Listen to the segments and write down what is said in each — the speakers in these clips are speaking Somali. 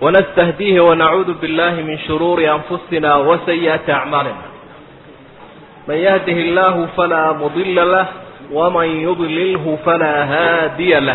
ونستهديه ونعوذ بالله من شرور أنفسنا وسيئات أعمالنا من يهده الله فلا مضل له ومن يضلله فلا هادي له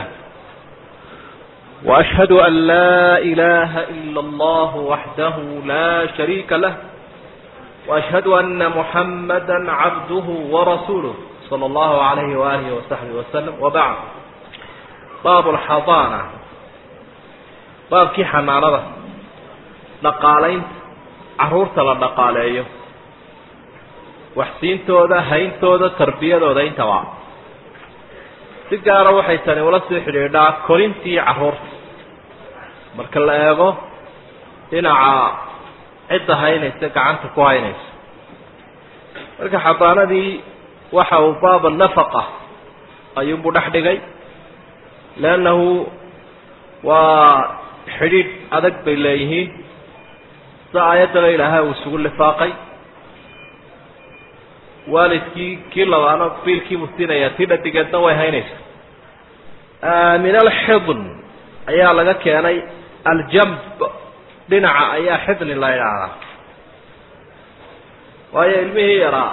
وأشهد أن لا إله إلا الله وحده لا شريك له وأشهد أن محمدا عبده ورسوله صلى الله عليه وآله وصحبه وسلم وبعد باب الحضانة baabkii xanaanada dhaqaalaynta carruurta la dhaqaaleeyo waxsiintooda hayntooda tarbiyadooda intaba si gaara waxay tani ula sii xidhiidhaa korintii carruurta marka la eego dhinaca cidda haynaysa gacanta ku haynaysa marka xadaanadii waxa uu baaba nafaqa ayuunbuu dhex dhigay leannahu waa xidhiidh adag bay leeyihiin sida aayaddana ilaahay uu isugu lifaaqay waalidkii kii labaana biilkiibuu siinayaa tii dhadigeedna way haynaysaa min alxidn ayaa laga keenay aljamb dhinaca ayaa xidni la idhaahdaa waayo ilmihii yaraa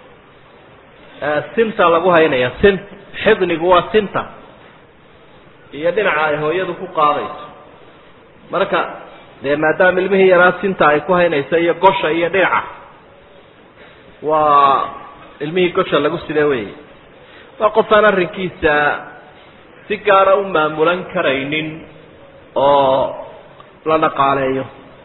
sinta lagu haynaya sint xidnigu waa sinta iyo dhinaca ay hooyadu ku qaadayso marka dee maadaama ilmihii yaraa sinta ay ku haynayso iyo gosha iyo dhinaca waa ilmihii gosha lagu sida wey waa qofaan arrinkiisa si gaara u maamulan karaynin oo la dhaqaaleeyo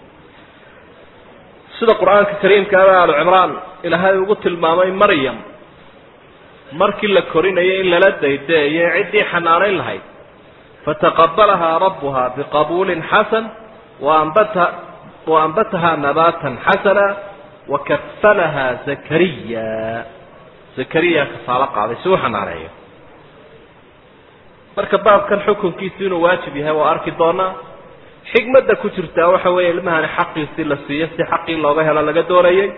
sida qur-aanka kariimka a alu cimraan ilaahay ugu tilmaamay maryam markii la korinayo in lala daydaeyo ciddii xanaanayn lahayd fataqabalahaa rabbuha biqabuulin xasan waanbat waanbatahaa nabaatan xasana wakafalahaa zakariya zakariya kafaalo qaaday si u xanaaneeyo marka baabkan xukunkiisu inuu waajib yahay waa arki doonaa xikmadda ku jirtaa waxa weeye ilmahani xaqiisii la siiyo si xaqii looga helo laga doonayay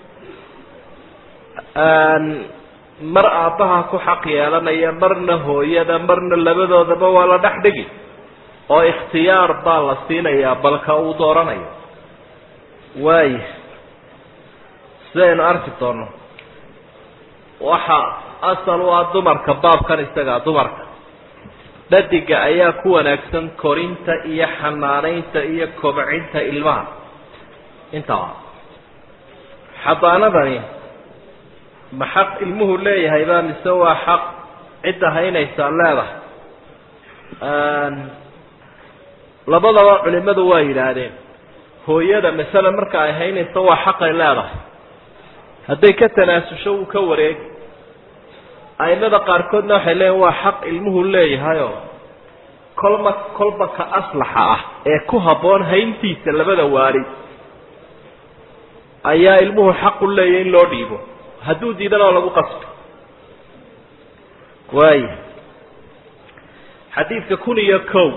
mar aabbaha ku xaq yeelanaya marna hooyada marna labadoodaba waa la dhex dhigi oo ikhtiyaar baa la siinayaa balka uu dooranayo waaya sidaynu arki doono waxa asal u ah dumarka baabkan isagaa dumarka dhadiga ayaa ku wanaagsan korinta iyo xanaanaynta iyo kobcinta ilmaha intaba xadaanadani ma xaq ilmuhu leeyahay baa mise waa xaq cidda haynaysaa leedahay labadaba culimadu waa yidhaahdeen hooyada masale marka ay haynayso waa xaqay leedahay hadday ka tanaasusho wuu ka wareegi aimada qaarkoodna waxay leeyihin waa xaq ilmuhu leeyahayoo kolma kolba ka aslaxa ah ee ku habboon hayntiisa labada waalid ayaa ilmuhu xaqu leeyahy in loo dhiibo hadduu diidana oo lagu qasbo waaya xadiidka kun iyo kow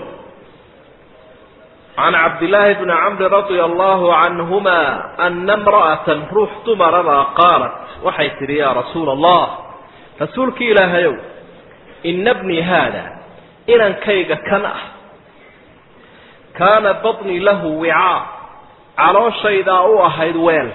can cabdillaahi bni camri radia allahu canhuma ana imra'atan ruux dumarabaa qaalat waxay tidhi yaa rasuula allah rasuulki ilaahayow ina bnii haada inankayga kan ah kaana badnii lahu wicaa calooshaydaa u ahayd weel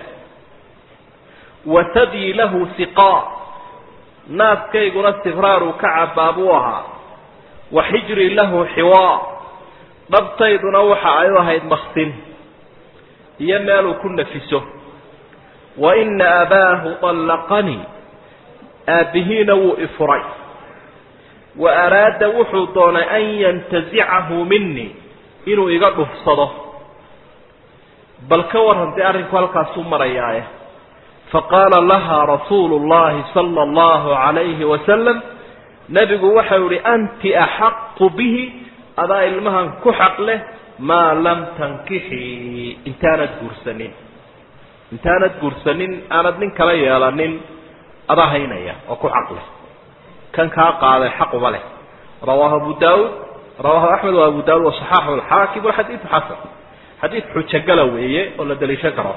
watadii lahu siqaa naaskayguna sibraaruu ka cabaa buu ahaa wa xijrii lahu xiwaa dhabtayduna waxa ay u ahayd maksin iyo meeluu ku nafiso wa ina abaahu طallaqanii aabbihiina wuu ifuray wa araada wuxuu doonay an yantazicahu minii inuu iga dhufsado bal ka warrantay arrinku halkaasuu marayaaye faqaala laha rasuulu llahi sala allahu calayhi wasalam nebigu waxau ihi anti axaqu bihi adaa ilmahan ku xaq leh maa lam tankixii intaanad guursanin intaanad guursanin aanad nin kala yeelanin adaa haynaya oo ku xaq leh kan kaa qaaday xaquma leh rawaahu abu daawuud rawaahu axmed wa abu daawud wasaxaaxu alxaakim walxadiidu xasan xadiid xujagala weeye oo la daliishan karo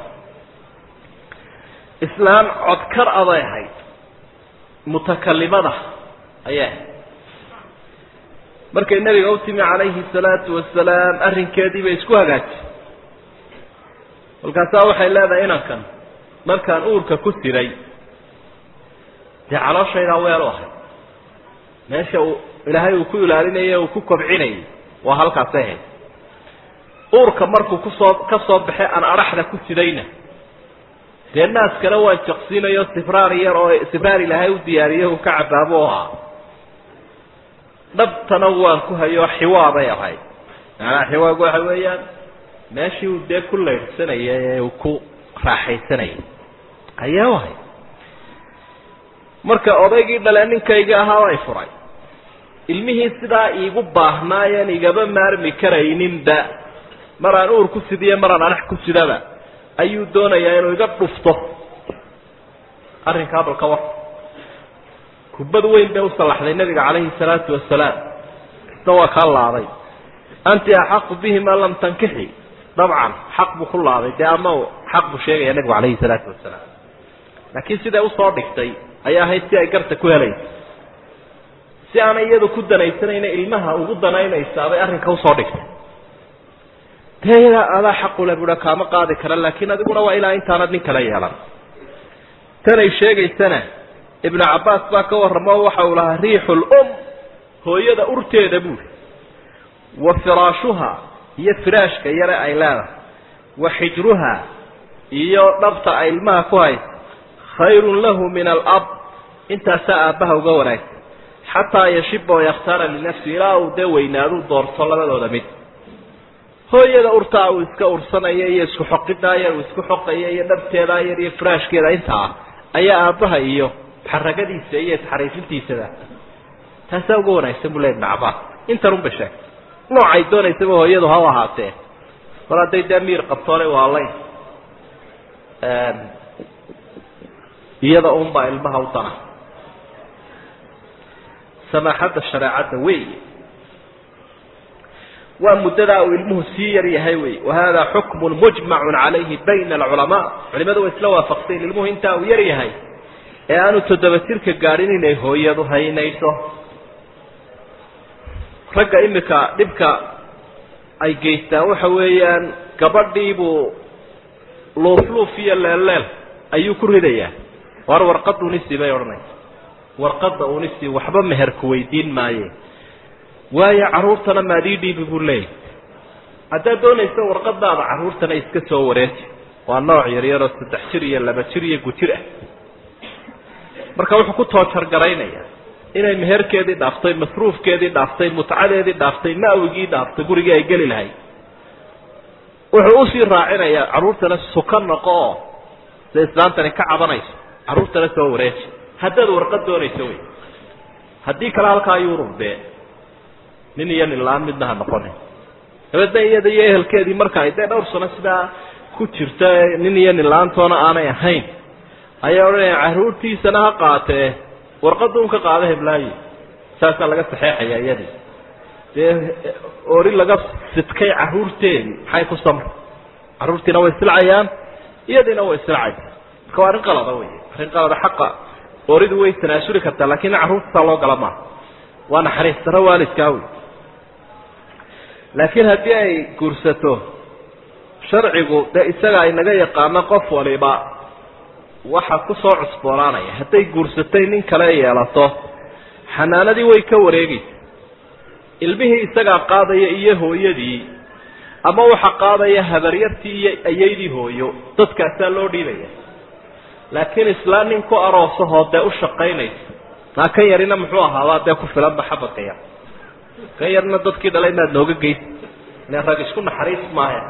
islaan codkar aday ahayd mutakalimada ayay ahayd markay nebiga u timi calayhi salaatu wasalaam arrinkeedii bay isku hagaajiyey kolkaasaa waxay leedahay inankan markaan uurka ku siray dee calooshaydaa weel u ahay meesha uu ilaahay uu ku ilaalinayay uu ku kobcinayay waa halkaasay hayd uurka markuu kusoo ka soo baxay aan adhaxda ku sidayna dee naaskana waan jaqsiinayo sibraar yar oo sibraar ilaahay u diyaariyay uu ka cabaabo ahaa dhabtana waan ku hayo xiwaabay ahayd maanaa xiwaabku waxa weeyaan meeshii uu dee ku laydhsanaya ee uu ku raaxaysanayay ayaa u ahayd marka odaygii dhale ninkayga ahaa ay furay ilmihii sidaa iigu baahnaayeen igaba maarmi karayninba maraan uur ku sidiyo maraan anax ku sidaba ayuu doonayaa inuu iga dhufto arrinkaa balka war kubad weyn bay u sallaxday nabiga calayhi salaatu wasalaam isna waa kaa laaday anti axaqu bihi maa lam tankixi dabcan xaq buu ku laaday dee ama xaq buu sheegaya nabigu calayhi salaatu wasalaam laakiin siday usoo dhigtay ayaa ahayd si ay garta ku helaysa si aanay iyadu ku danaysanayna ilmaha ugu danaynaysaabay arrinka usoo dhigtay dee iyadaa adaa xaqule buha kaama qaadi kara laakiin adiguna waa ilaa intaanad nin kala yeelan tanay sheegaysana ibnu cabbaas baa ka warramo waxa uu lahaa riixu lum hooyada urteeda buuri wa firaashuha iyo firaashka yare ay leedahay wa xijruha iyo dhabta ay ilmaha ku haysa khayrun lahu min alab intaasaa aabbaha uga wanaagsan xataa yashiba oo yakhtaara linafsi ilaa uu dee weynaaduu doorto labadooda mid hooyada urtaa uu iska ursanaya iyo isku xoqidaa yar uu isku xoqaya iyo dhabteedaa yar iyo firaashkeeda intaa ayaa aabbaha iyo xaragadiisa iyo isxariifintiisada taasaa uga wanaagsan buu le ibnu cabbaas intan un bay sheegtay noocay doonaysaba hooyadu ha u ahaatee mar hadday dee miir qabtoole waalayn iyada unbaa ilmaha u dana samaaxadda shareecadda wey waa muddadaa uu ilmuhu sii yar yahay wey wahada xukmun mujmacun calayhi bayna alculamaa culimadu way isla waafaqsayn ilmuhu intaa uu yar yahay ee aanu toddoba jirka gaadhin inay hooyadu haynayso ragga imika dhibka ay geystaan waxa weeyaan gabadhiibuu luufluuf iyo leelleel ayuu ku ridayaa war warqadda unisi bay odhanaysa warqadda unisi waxba meherku weydiin maaye waayo carruurtana maadii dhiibi buu leeyahy haddaad doonaysa warqadaada carruurtana iska soo wareeji waa nooc yaryaroo saddex jir iyo laba jir iyo gujir ah marka wuxuu ku toojargaraynayaa inay meherkeedii dhaaftay masruufkeedii dhaaftay mutcadeedii dhaaftay ma'wigii dhaaftay gurigii ay geli lahayd wuxuu usii raacinayaa carruurtana suka noqo oo sida islaantani ka cabanayso carruurtana soo wareeji haddaad warqad doonayso wey haddii kale halkaa yurubbe nin iyo nin la-aan midna ha noqonin dabeedna iyada iyo ehelkeedii marka ay dee dhowr sano sidaa ku jirta nin iyo nin la-aantoona aanay ahayn ayaa odhanaya carruurtiisana ha qaatee warqadda un ka qaada heblaayi saasaa laga saxeexaya iyadii dee ori laga sidkay carruurteedii maxay ku samra carruurtiina way silcayaan iyadiina way silcaysa marka waa arrin qalada wey arrin qalada xaqa oridu way tanaasuli kartaa lakin carruurta saa loo gala maaha waa naxariis daro waalidkaa wey laakiin haddii ay guursato sharcigu dee isaga inaga yaqaano qof waliba waxa kusoo cusboonaanaya hadday guursatay nin kale yeelato xanaanadii way ka wareegaysa ilmihii isagaa qaadaya iyo hooyadii ama waxa qaadaya habaryartii iyo ayaydii hooyo dadkaasaa loo dhiibaya laakiin islaan nin ku aroosahoo dee u shaqaynaysa maa kan yarina muxuu ahaabaa dee ku filanba xabadka yar kan yarna dadkii dhalay inaad nooga geysa ile rag isku naxariis maaya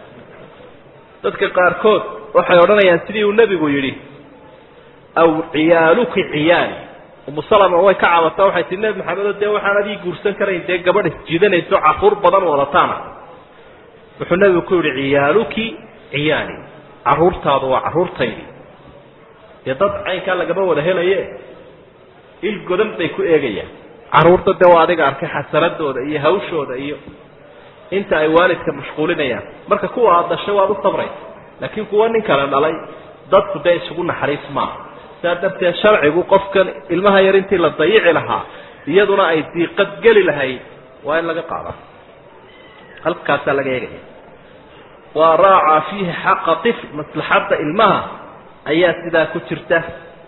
dadka qaarkood waxay odhanayaan sidii uu nebigu yidhi aw ciyaaluki ciyaali umu salama way ka cabataa waxay tii nebi maxamedo dee waxaan adii guursan karayn dee gabadh isjiidanayso caruur badan wadataana wuxuu nebigu ku yihi ciyaaluki ciyaali caruurtaadu waa caruurtaydi dee dad caynkaa lagama wada helaye il godan bay ku eegayaan caruurta dee waa adiga arkay xasaradooda iyo hawshooda iyo inta ay waalidka mashquulinayaan marka kuwa aad dhashay waad u sabraysa laakiin kuwa nin kale dhalay dadku dee isugu naxariis maaha sidaa darteed sharcigu qofkan ilmaha yar intii la dayici lahaa iyaduna ay diiqad geli lahayd waa in laga qaada halkaasaa laga eegaya waa raaca fiihi xaqa ifl maslaxadda ilmaha ayaa sidaa ku jirta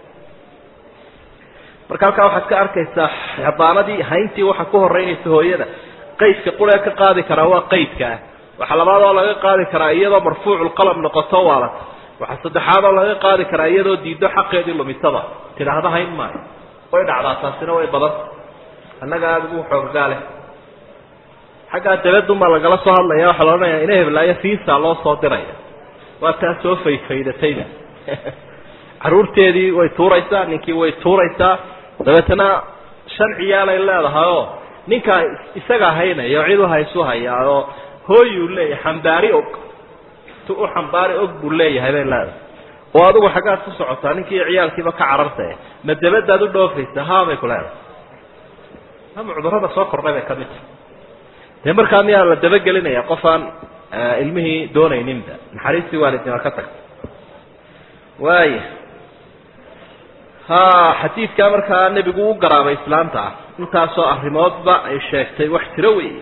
marka halkaa waxaad ka arkaysaa xadaanadii hayntii waxa ku horeynaysa hooyada qaydka quree ka qaadi karaa waa qaydkaa waxa labaad oo laga qaadi karaa iyadoo marfuuculqalam noqoto waalata waxa saddexaad oo laga qaadi karaa iyadoo diiddo xaqeedii lumisada tidhaahda hayn maayo way dhacdaa taasina way badanta annaga aada ugu xooggaale xaggaa dabadunbaa lagala soo hadlaya waxaa la odhanaya ina heblaayo fiisa loo soo diraya waa taa soo faydfaydatayba carruurteedii way tuuraysaa ninkii way tuuraysaa dabeetana shan ciyaalay leedahay oo ninkaa isaga haynaya oo cid u haysu hayaa oo hooyuu leeyahay xambaari og tu u xambaari og buu leeyahay bay leedahay oo adigu xaggaad ku socotaa ninkii ciyaalkiiba ka carartay ma dabadaad u dhoofaysa haabay ku leedahay ama cudurrada soo kordhay bay ka mid tahay dee markaa miyaa la dabagelinaya qof aan ilmihii doonayninba naxariistii waalidnima ka tagta waaya ha xadiidkaa markaa nebigu u garaabay islaanta ah intaasoo arrimoodba ay sheegtay wax tiro weeye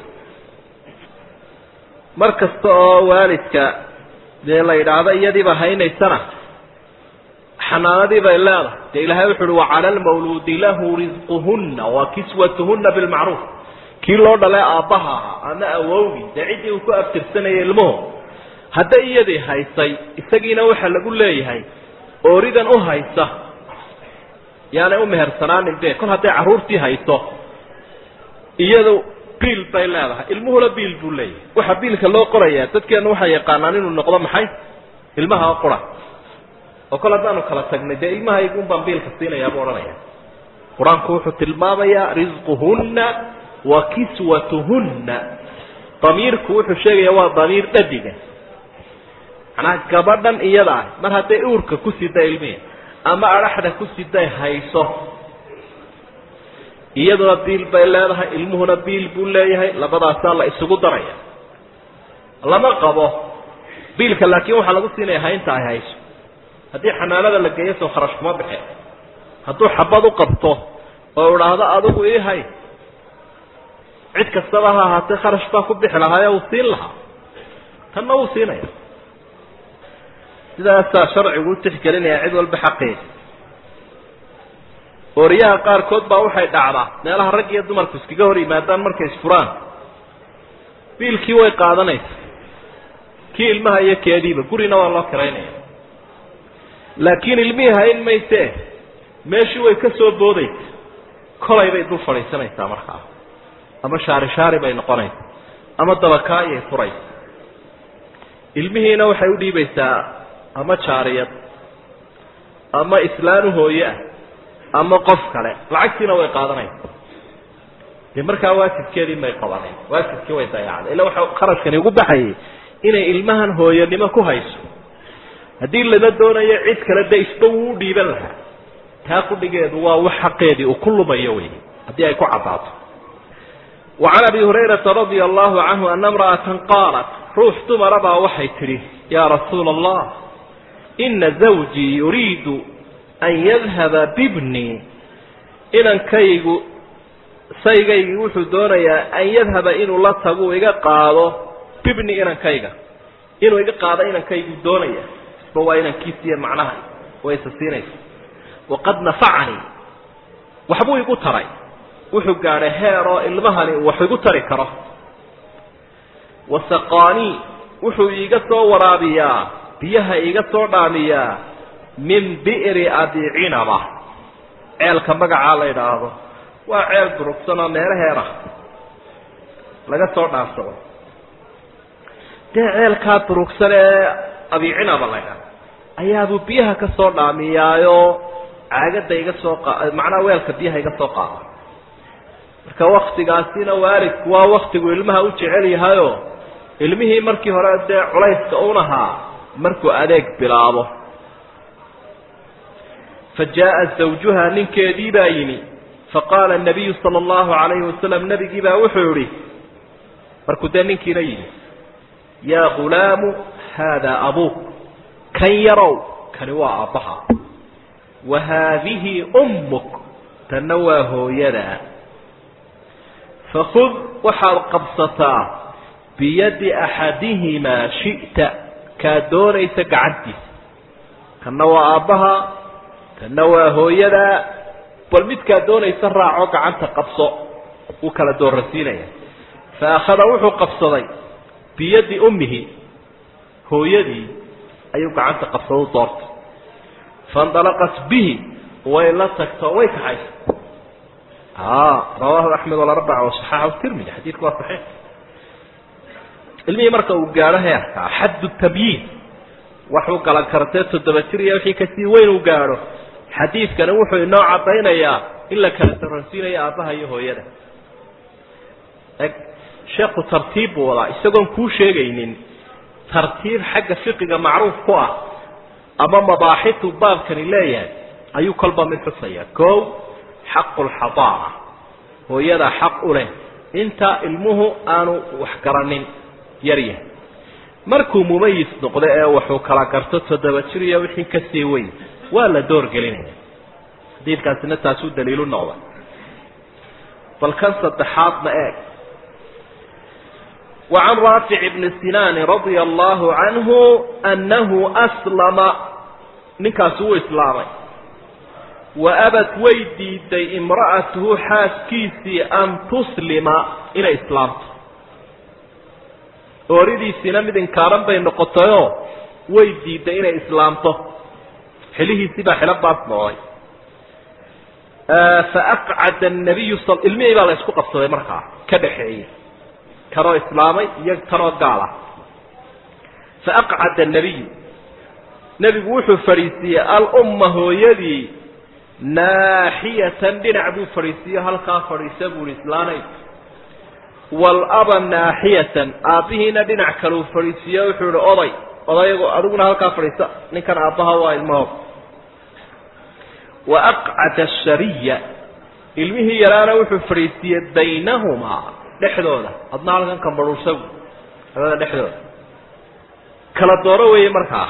mar kasta oo waalidka dee la yidhaahdo iyadiiba haynaysana xanaanadii bay leedahay dee ilaahay wuxu uhi wacala almawluudi lahu risquhunna wa kiswatuhunna bilmacruuf kii loo dhalay aabbaha ahaa ama awowgii dee ciddii uu ku aftirsanayay ilmuhu hadday iyadii haysay isagiina waxaa lagu leeyahay ooridan u haysa yaanay u mehersanaanin be kol hadday carruurtii hayso iyadu biil bay leedahay ilmuhuna biil buu leeyahay waxaa biilka loo qorayaa dadkeenu waxay yaqaanaan inuu noqdo maxay ilmaha oo qura oo kol haddaanu kala tagnay dee ilmahaygun baan biilka siinayaa buu odhanaya qur-aanku wuxuu tilmaamayaa risquhunna wa kiswatuhunna damiirku wuxuu sheegaya waa damiir dhadiga macnaha gabadhan iyada ah mar hadday uurka ku sida ilmihi ama adhaxda ku siday hayso iyaduna biil bay leedahay ilmuhuna biil buu leeyahay labadaasaa la isugu daraya lama qabo biilka laakiin waxaa lagu siinaya haynta ay hayso haddii xanaanada la geeyo soo kharash kuma bixe hadduu xabad u qabto oo idhaahdo adigu ii hay cid kastaba ha ahaatee kharash baa ku bixi lahaayo uu siin lahaa tanna wuu siinaya sidaasaa sharcigu u tixgelinaya cid walba xaqeeda ooriyaha qaarkood baa waxay dhacdaa meelaha rag iyo dumarku iskaga hor yimaadaan markay isfuraan biilkii way qaadanaysa kii ilmaha iyo keediiba gurina waa loo kiraynaya laakiin ilmihii hayn maysee meeshii way ka soo boodaysa kolay bay dul fadhiisanaysaa markaa ama shaari shaari bay noqonaysa ama dabakaayay furaysa ilmihiina waxay u dhiibaysaa ama jaariyad ama islaan u hooye ah ama qof kale lacagtiina way qaadanaysa dee markaa waajibkeedii may qabaneen waajibkii way dayacday illa waxa kharashkani ugu baxayay inay ilmahan hooyanimo ku hayso haddii lama doonayo cid kale de isba wuu u dhiiban lahaa taa qudhigeedu waa wax xaqeedii uu ku lumayo wey haddii ay ku caddaato وعن أبي هريرة رضي الله عنه أن امرأة قالت روح دمر waxay tidhi يا رسuuل الله إن زوجي يريد أن يذهب ببني inankaygu saygaygii wuxuu doonayaa an yadhaba inuu la tagu iga qaado bibni inankayga inuu iga qaado inankaygu doonaya isba waa inankiisiiyo macnaha way isa siinaysa waqad nafacanii waxbuu igu taray wuxuu gaadhay heer oo ilmahani uu wax igu tari karo wasaqaanii wuxuu iiga soo waraabiyaa biyaha iiga soo dhaamiyaa min bi'ri abi cinaba ceelka magacaa la yidhaahdo waa ceel durugsan oo meelaheeda laga soo dhaansado dee ceelkaa durugsan ee abi cinaba la ydhaahdo ayaabuu biyaha ka soo dhaamiyaayo caagadda iga soo qa macnaha weelka biyaha iga soo qaada marka waktigaasina waalidku waa waktigu ilmaha u jecel yahayo ilmihii markii hore dee culayska unahaa markuu adeeg bilaabo fa jaaءa zawjuha ninkeedii baa yimi faqaala الnabiyu salى اllahu عalayhi wasalam nebigii baa wuxuu yihi markuu dee ninkiina yimi yaa gulaamu haadaa abuuk kan yarow kani waa aabbaha wa haadihi ummuk tanna waa hooyada fakud waxaad qabsataa biyadi axadihimaa shi'ta kaa doonaysa gacantiisa kanna waa aabbaha kanna waa hooyada bal midkaa doonaysa raaco gacanta qabso wuu kala doorasiinaya fa akhada wuxuu qabsaday biyadi ummihi hooyadii ayuu gacanta qabsado u doortay faindalaqat bihi way la tagto way kaxaysa rawaahu axmed walarbaca wasaxaaxu tirmidi xadiidku waa saxiix ilmihii marka uu gaadho heerkaa xaddu tabyiin waxuu galan kartee toddoba jir iyo wixii kasii weyn uu gaadho xadiidkani wuxuu inoo caddaynayaa in la kala doransiinayo aabbaha iyo hooyada eg sheekhu tartiib buu wadaa isagoon kuu sheegaynin tartiib xagga fiqiga macruuf ku ah ama mabaaxitu baabkani leeyahay ayuu kolba mid xusaya kow xaqu lxadaara hooyada xaq u leh inta ilmuhu aanu wax garanin yar yahay markuu mumayis noqdo ee wuxuu kala garto toddoba jir iyo wixii kasii weyn waa la door gelinaya xadiidkaasina taasuu daliilu noqda bal kan saddexaadna eeg وعن rاaفع بن سiناn رaضي الله عanه أنه أسلمa ninkaasi wuu islaamay وأbت way diiday امرأaته xaaskiisii أn تسلima inay islaamto ooridiisiina mid inkaaran bay noqotayoo way diiday inay islaamto xilihiisii baa xilo baas noqday فأqعd النabiy ilmihii baa la isku qabsaday markaa ka dhaxeeyey kanoo islaamay iyo tanoo gaal ah faaqcada الnabiyu nebigu wuxuu fadhiisiiyey alumma hooyadii naaxiyatan dhinac buu fadhiisiiyo halkaa fadhiisa buuhi islaanay waalaba naaxiyatan aabbihiina dhinac kaleu fadhiisiiyo wuxuu ihi oday odaygu adiguna halkaa fadhiisa ninkan aabbaha waa ilmahood wa aqcada ashariya ilmihii yaraana wuxuu fadhiisiiyey baynahumaa dhexdooda adna halkan kambaruursagu labada dhexdooda kala dooro weeye markaa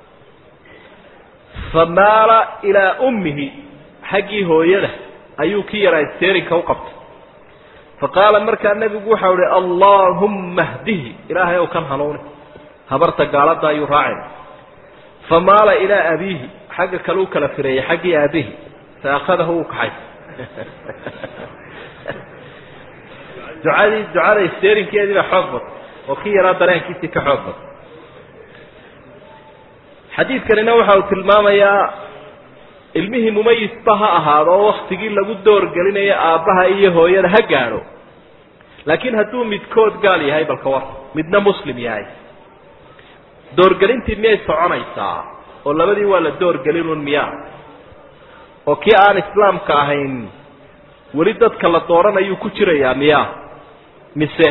famaala ilaa ummihi xaggii hooyada ayuu ki yaraa steerinka u qabtay faqaala markaa nebigu waxau ihi allaahumma hdihi ilaahay ow kan hanuuni habarta gaalada ayuu raacay famaala ilaa abiihi xagga kale u kala fireeyey xaggii aabihi fa akhadahu uu kaxay ducadii ducada steerinkeedii baa xoog bad oo ki yaraa dareenkiisii ka xoog bad xadiidkanina waxa uu tilmaamayaa ilmihii mumayisba ha ahaado oo waktigii lagu doorgelinayo aabbaha iyo hooyada ha gaadho laakiin hadduu midkood gaal yahay balka war midna muslim yahay doorgelintii miyay soconaysaa oo labadii waa la doorgelinun miyaa oo kii aan islaamka ahayn weli dadka la dooranayuu ku jirayaa miyaa mise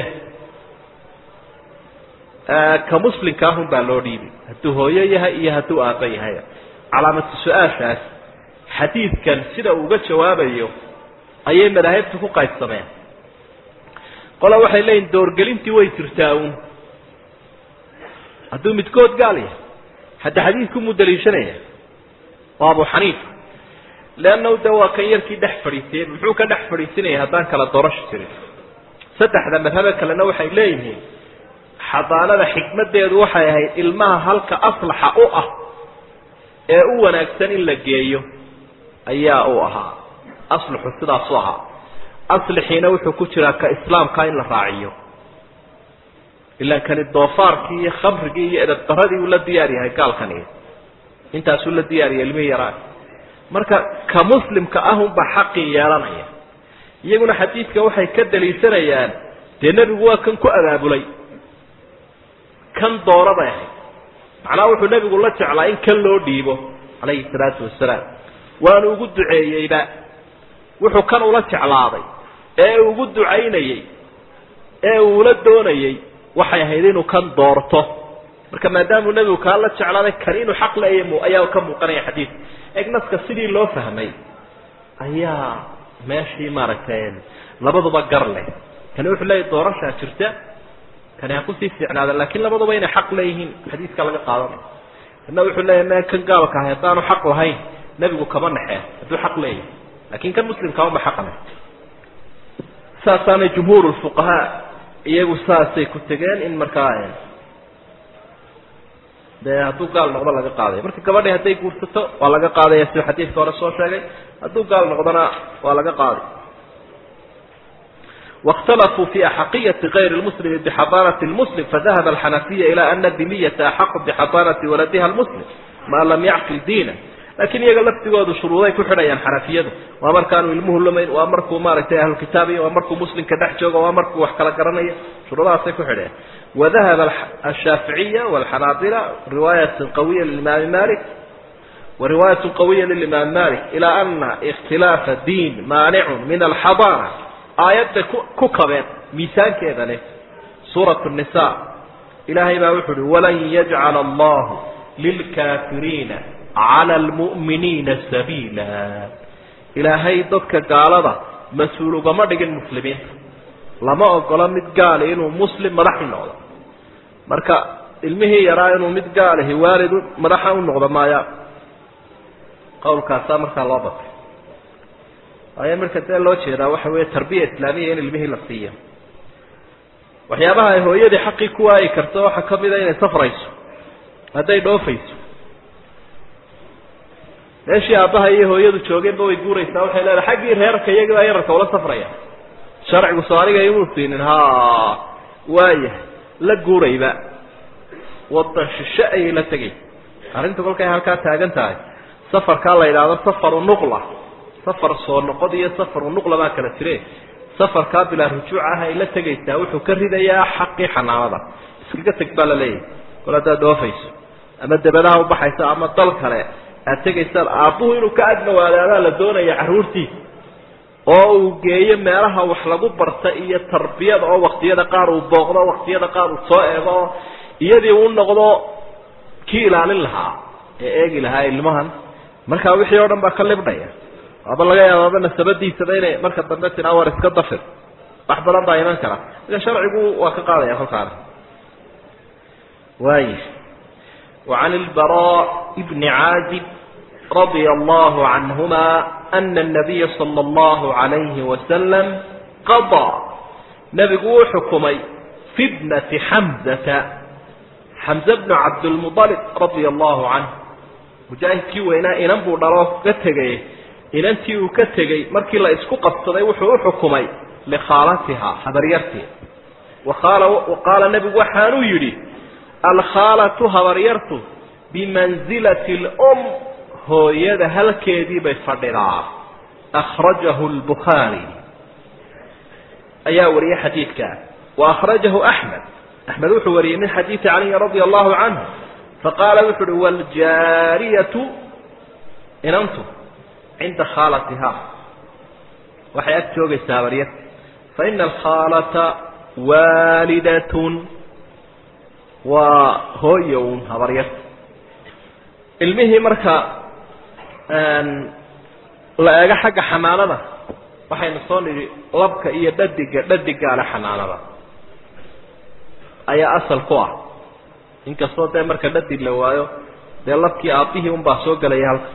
ka muslimka ahun baa loo dhiibay hadduu hooyo yahay iyo hadduu aabba yahay calaamatu su-aashaas xadiidkan sida uu uga jawaabayo ayay madaahibta ku qaybsameen qola waxay leeyihin doorgelintii way jirtaa uun hadduu midkood gaal yahay hadda xadiidku muu daliishanaya waa abu xaniifa leannahu de waa kan yarkii dhex fadhiisiyey muxuu ka dhex fadhiisinaya haddaan kala doorasho jirin saddexda madhabe kalena waxay leeyihiin xadaanada xikmaddeedu waxay ahayd ilmaha halka aslaxa u ah ee u wanaagsan in la geeyo ayaa uu ahaa aslixu sidaasu ahaa aslixiina wuxuu ku jiraa ka islaamka in la raaciyo ilaan kani doofaarkii iyo khamrigii iyo edabdaradii uu la diyaar yahay gaalkani intaasuu la diyaariyay ilmihii yaraan marka ka muslimka ahunbaa xaqii yeelanaya iyaguna xadiidka waxay ka daliishanayaan dee nebigu waa kan ku abaabulay kan doora bay ahayd macnaha wuxuu nebigu la jeclaa in kan loo dhiibo calayhi salaatu wasalaam waanu ugu duceeyeyba wuxuu kan ula jeclaaday ee ugu ducaynayey ee uula doonayey waxay ahayd inuu kan doorto marka maadaamuu nebigu kaa la jeclaaday kan inuu xaq leeya ayaa ka muuqanaya xadiidka egnaska sidii loo fahmay ayaa meeshii maaragtay labaduba gar leh kani wuxuu leeyahy doorashaa jirta kani ha kusii fiicnaada laakiin labaduba inay xaq leeyihiin xadiidka laga qaadanayo kana wuxuu leeyahy me kan gaalka ahay haddaanu xaq lahayn nebigu kama naxeen hadduu xaq leeyahay laakiin kan muslimka uma xaq leh saasaanay jumhuur lfuqahaa iyagu saasay ku tegeen in markaa dee hadduu gaal noqdo laga qaadaya marka gabadhi hadday guursato waa laga qaadaya siduu xadiidka hore soo sheegay hadduu gaal noqdona waa laga qaaday واkتلفوا في أحقية غyر المسلم بحضانة المسلم فذهب الحنفية إلى أن الdمية أحق بحضانة ولدها المسلم ma lم يعقل دينه lakiin iyaga laftigoodu shuruuday ku xidhayaan xanafiyadu waa markaanu ilmuhu lumayn waa markuu maaragtay ahlukitaabiya waa markuu muslimka dhex joogo waa markuu wax kala garanaya shuruudahaasay ku xidhayaan وذهب الشhاaفiعية والحناaبلة رواية قوية للإمام مالك ورواية قوية للإمام مالك إلى أن اختلاف الدين مانع من الحضانة aayadda ku kabeen miisaankeeda leh suurat النisaa ilaahay baa wuxu uhi walan yajcala allahu lilkaafiriina cala almu'miniina sabiila ilaahay dadka gaalada mas-uul ugama dhigin muslimiinta lama ogolo mid gaali inuu muslim madax u noqdo marka ilmihii yaraa inuu mid gaalihi waalidu madaxa u noqdo maaya qowlkaasaa markaa loo batay waayo marka dee loo jeedaa waxa weeye tarbiya islaamiya in ilmihii la siiyo waxyaabaha ay hooyadii xaqii ku waayi karto waxaa kamid a inay safrayso hadday dhoofayso meeshii aabbaha iyo hooyadu joogeenba way guuraysaa waxay leedahay xaggii reerka iyagii baa yararka ula safraya sharcigu soo aniga imuu siinin ha waayahay la guurayba wadan shishe ayay la tegay arrinta kolkay halkaa taagan tahay safarkaa la yidhaahdo safaru nuqla safar soo noqod iyo safaru nuqla baa kala jire safarkaa bilaa rujuuc ah ay la tegaysaa wuxuu ka ridayaa xaqii xanaanada iskaga teg baa la leeyahay kol haddaad dhoofayso ama dabadaha ubaxaysa ama dal kale aad tegaysaan aabbuhu inuu ka agdhawaadaadaa la doonaya carruurtiisa oo uu geeyo meelaha wax lagu barta iyo tarbiyada oo waktiyada qaar uu booqdo waktiyada qaar uu soo eego oo iyadii uu noqdo kii ilaalin lahaa ee eegi lahaa ilmahan markaa wixii oo dhan baa ka libdhaya waaba laga yaabaaba nasabadiisaba inay marka dambe tiraa war iska dafir wax badan baa iman kara ida sharcigu waa ka qaadaya kolkaana waay وعن البراء بن عازب رضي الله عنهما أن النبي صلى الله عليه وسلم قضى نبgu xukمay في ابنة حمزة حمزة بن عبد المطلب رضي الله عنه مجاهدkii weynaa inan buu dhalo ka tegay inantii uu ka tegey markii la isku qabsaday wuxuu u xukumay likhaalatihaa habaryartii qaala nebigu waxaanuu yidhi alkhaalatu habaryartu bimansilati اlm hooyada halkeedii bay fadhidaa akhrajahu lbukhaari ayaa wariyey xadiidka wa akhrajahu axmed axmed wuxuu wariyey min xadiidi caliyi radia allahu canhu faqaala wuxu uhi wljaariyatu inantu cinda khaalatiha waxay ag joogaysaa habaryarta faina alkhaalata waalidatun waa hooyo un habaryarta ilmihii marka la eego xagga xanaanada waxaynu soo nidhi labka iyo dhadiga dhadigaale xanaanada ayaa asal ku ah inkastoo dee marka dhadig la waayo dee labkii aabbihii un baa soo gelaya halka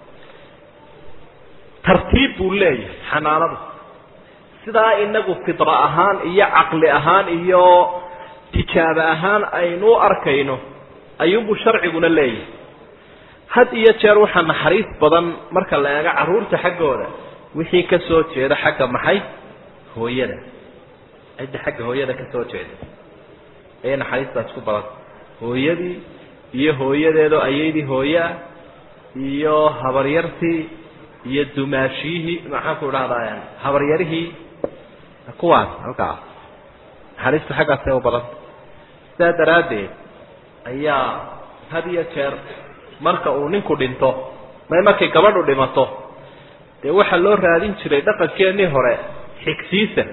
tartiib buu leeyahay xanaanadu sidaa inagu fidra ahaan iyo caqli ahaan iyo tijaabo ahaan aynu u arkayno ayuunbuu sharciguna leeyahay had iyo jeer waxaa naxariis badan marka la eego carruurta xaggooda wixii ka soo jeeda xagga maxay hooyada cidda xagga hooyada ka soo jeeda ayay naxariistaas ku badan hooyadii iyo hooyadeedoo ayaydii hooyaa iyo habaryartii iyo dumaashiyihii maxaan ku idhahdaa habaryarihii kuwaas halkaa naxariistu xaggaasay u badan sidaa daraaddeed ayaa had iyo jeer marka uu ninku dhinto may markay gabadhu dhimato dee waxaa loo raadin jiray dhaqankeenii hore xigsiisa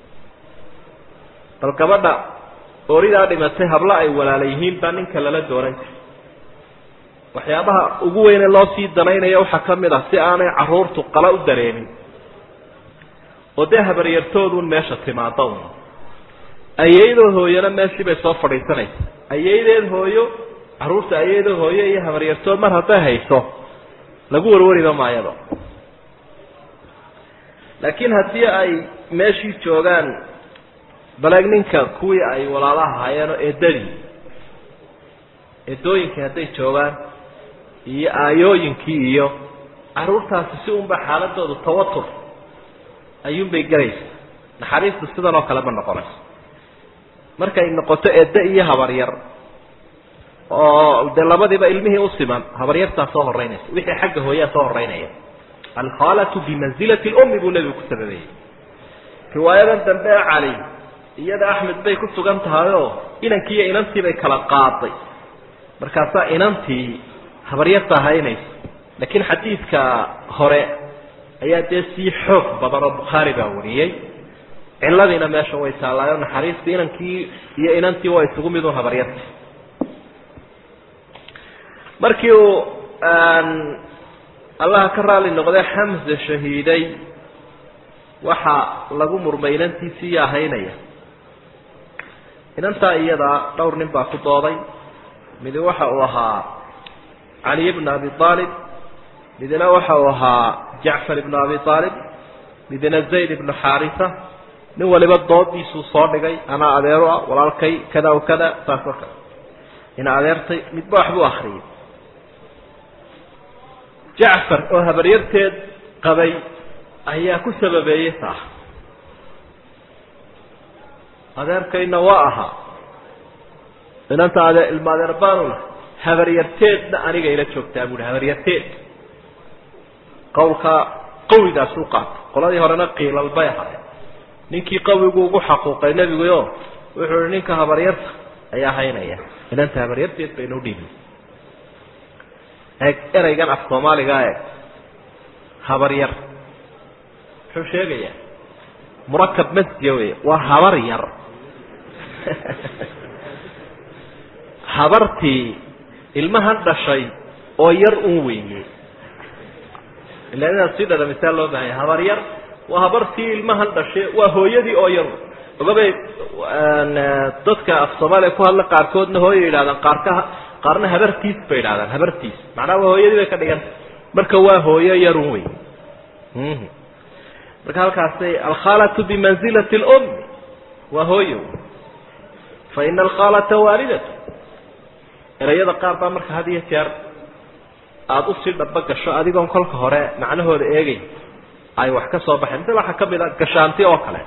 bal gabadha ooridaa dhimatay hablo ay walaala yihiin baa ninka lala doonan jiray waxyaabaha ugu weyne loo sii danaynaya waxaa ka mid ah si aanay carruurtu qala u dareemin oo dee habaryartooduun meesha timaado un ayaydoo hooyana meeshii bay soo fadhiisanaysa ayaydeed hooyo carruurta ayaydoo hooyo iyo habaryartood mar hadday hayso lagu warwariba maayado laakiin haddii ay meeshii joogaan baleeg ninka kuwii ay walaalaha haayeenoo eedadii eedooyinkii hadday joogaan iyo aayooyinkii iyo carruurtaasi si unba xaaladoodu tawatur ayuunbay gelaysa naxariistu sidan oo kale ma noqonayso markay noqoto eedde iyo habaryar oo dee labadiiba ilmihii u siman habaryartaa soo horeynaysa wixii xagga hooyaa soo horeynaya alkhaalatu bimanzilati lummi buu nebigu ku sababeeyey riwaayadan dambe ee cali iyada axmed bay ku sugan tahay oo inankii iyo inantii bay kala qaaday markaasaa inantii habaryarta haynaysa laakiin xadiidka hore ayaa dee sii xoog badan oo bukhaari baa wariyey ciladiina meesha way taallaayo naxariista inankii iyo inantii waa isugu mid un habaryarta markii uu allaha ka raali noqday xamse shahiiday waxaa lagu murmay inantiisii yaa haynaya inantaa iyadaa dhowr nin baa ku dooday midi waxa uu ahaa caliy bna abi aalib midna waxa uu ahaa jacfar ibnu abi aalib midna zayd ibnu xaarisa nin waliba doodiisuu soo dhigay anaa adeero ah walaalkay kada o kada saas oo kale ina adeertay midba waxbuu akriyay jacfar oo habaryarteed qabay ayaa ku sababeeyey taa adeerkayna waa ahaa inanta ade ilma adeer baanula habaryarteedna aniga ila joogtaa buuhi habaryarteed qawlka qawigaasuu qaatay qoladii horena qiilal bay ahayd ninkii qawigu ugu xaquuqay nebiguyo wuxuu ihi ninka habaryarta ayaa haynaya inanta habaryarteed baynu udhiibin eeg ereygan af soomaaligaa eeg habaryar muxuu sheegayaa murakab masjiya wey waa habar yar habartii ilmahan dhashay oo yar un weeye ila inaad sii dhadhamisaa loo bahanya habar yar waa habartii ilmahan dhashay waa hooyadii oo yar ogabay dadka af soomaaliya ku hadla qaarkoodna hooya yidhahdaan qaarka qaarna habartiis bay yidhahdaan habartiis macnaha waa hooyadii bay ka dhiganta marka waa hooyo yarun wey marka halkaasay alkhaalatu bimanzilati lummi waa hooyo fa ina alkhaalata waalidatu erayada qaar baa marka had iyo jeer aada usii dhaba gasho adigoon kolka hore macnahooda eegay ay wax ka soo baxeen misal waxaa kamid a gashaanti oo kale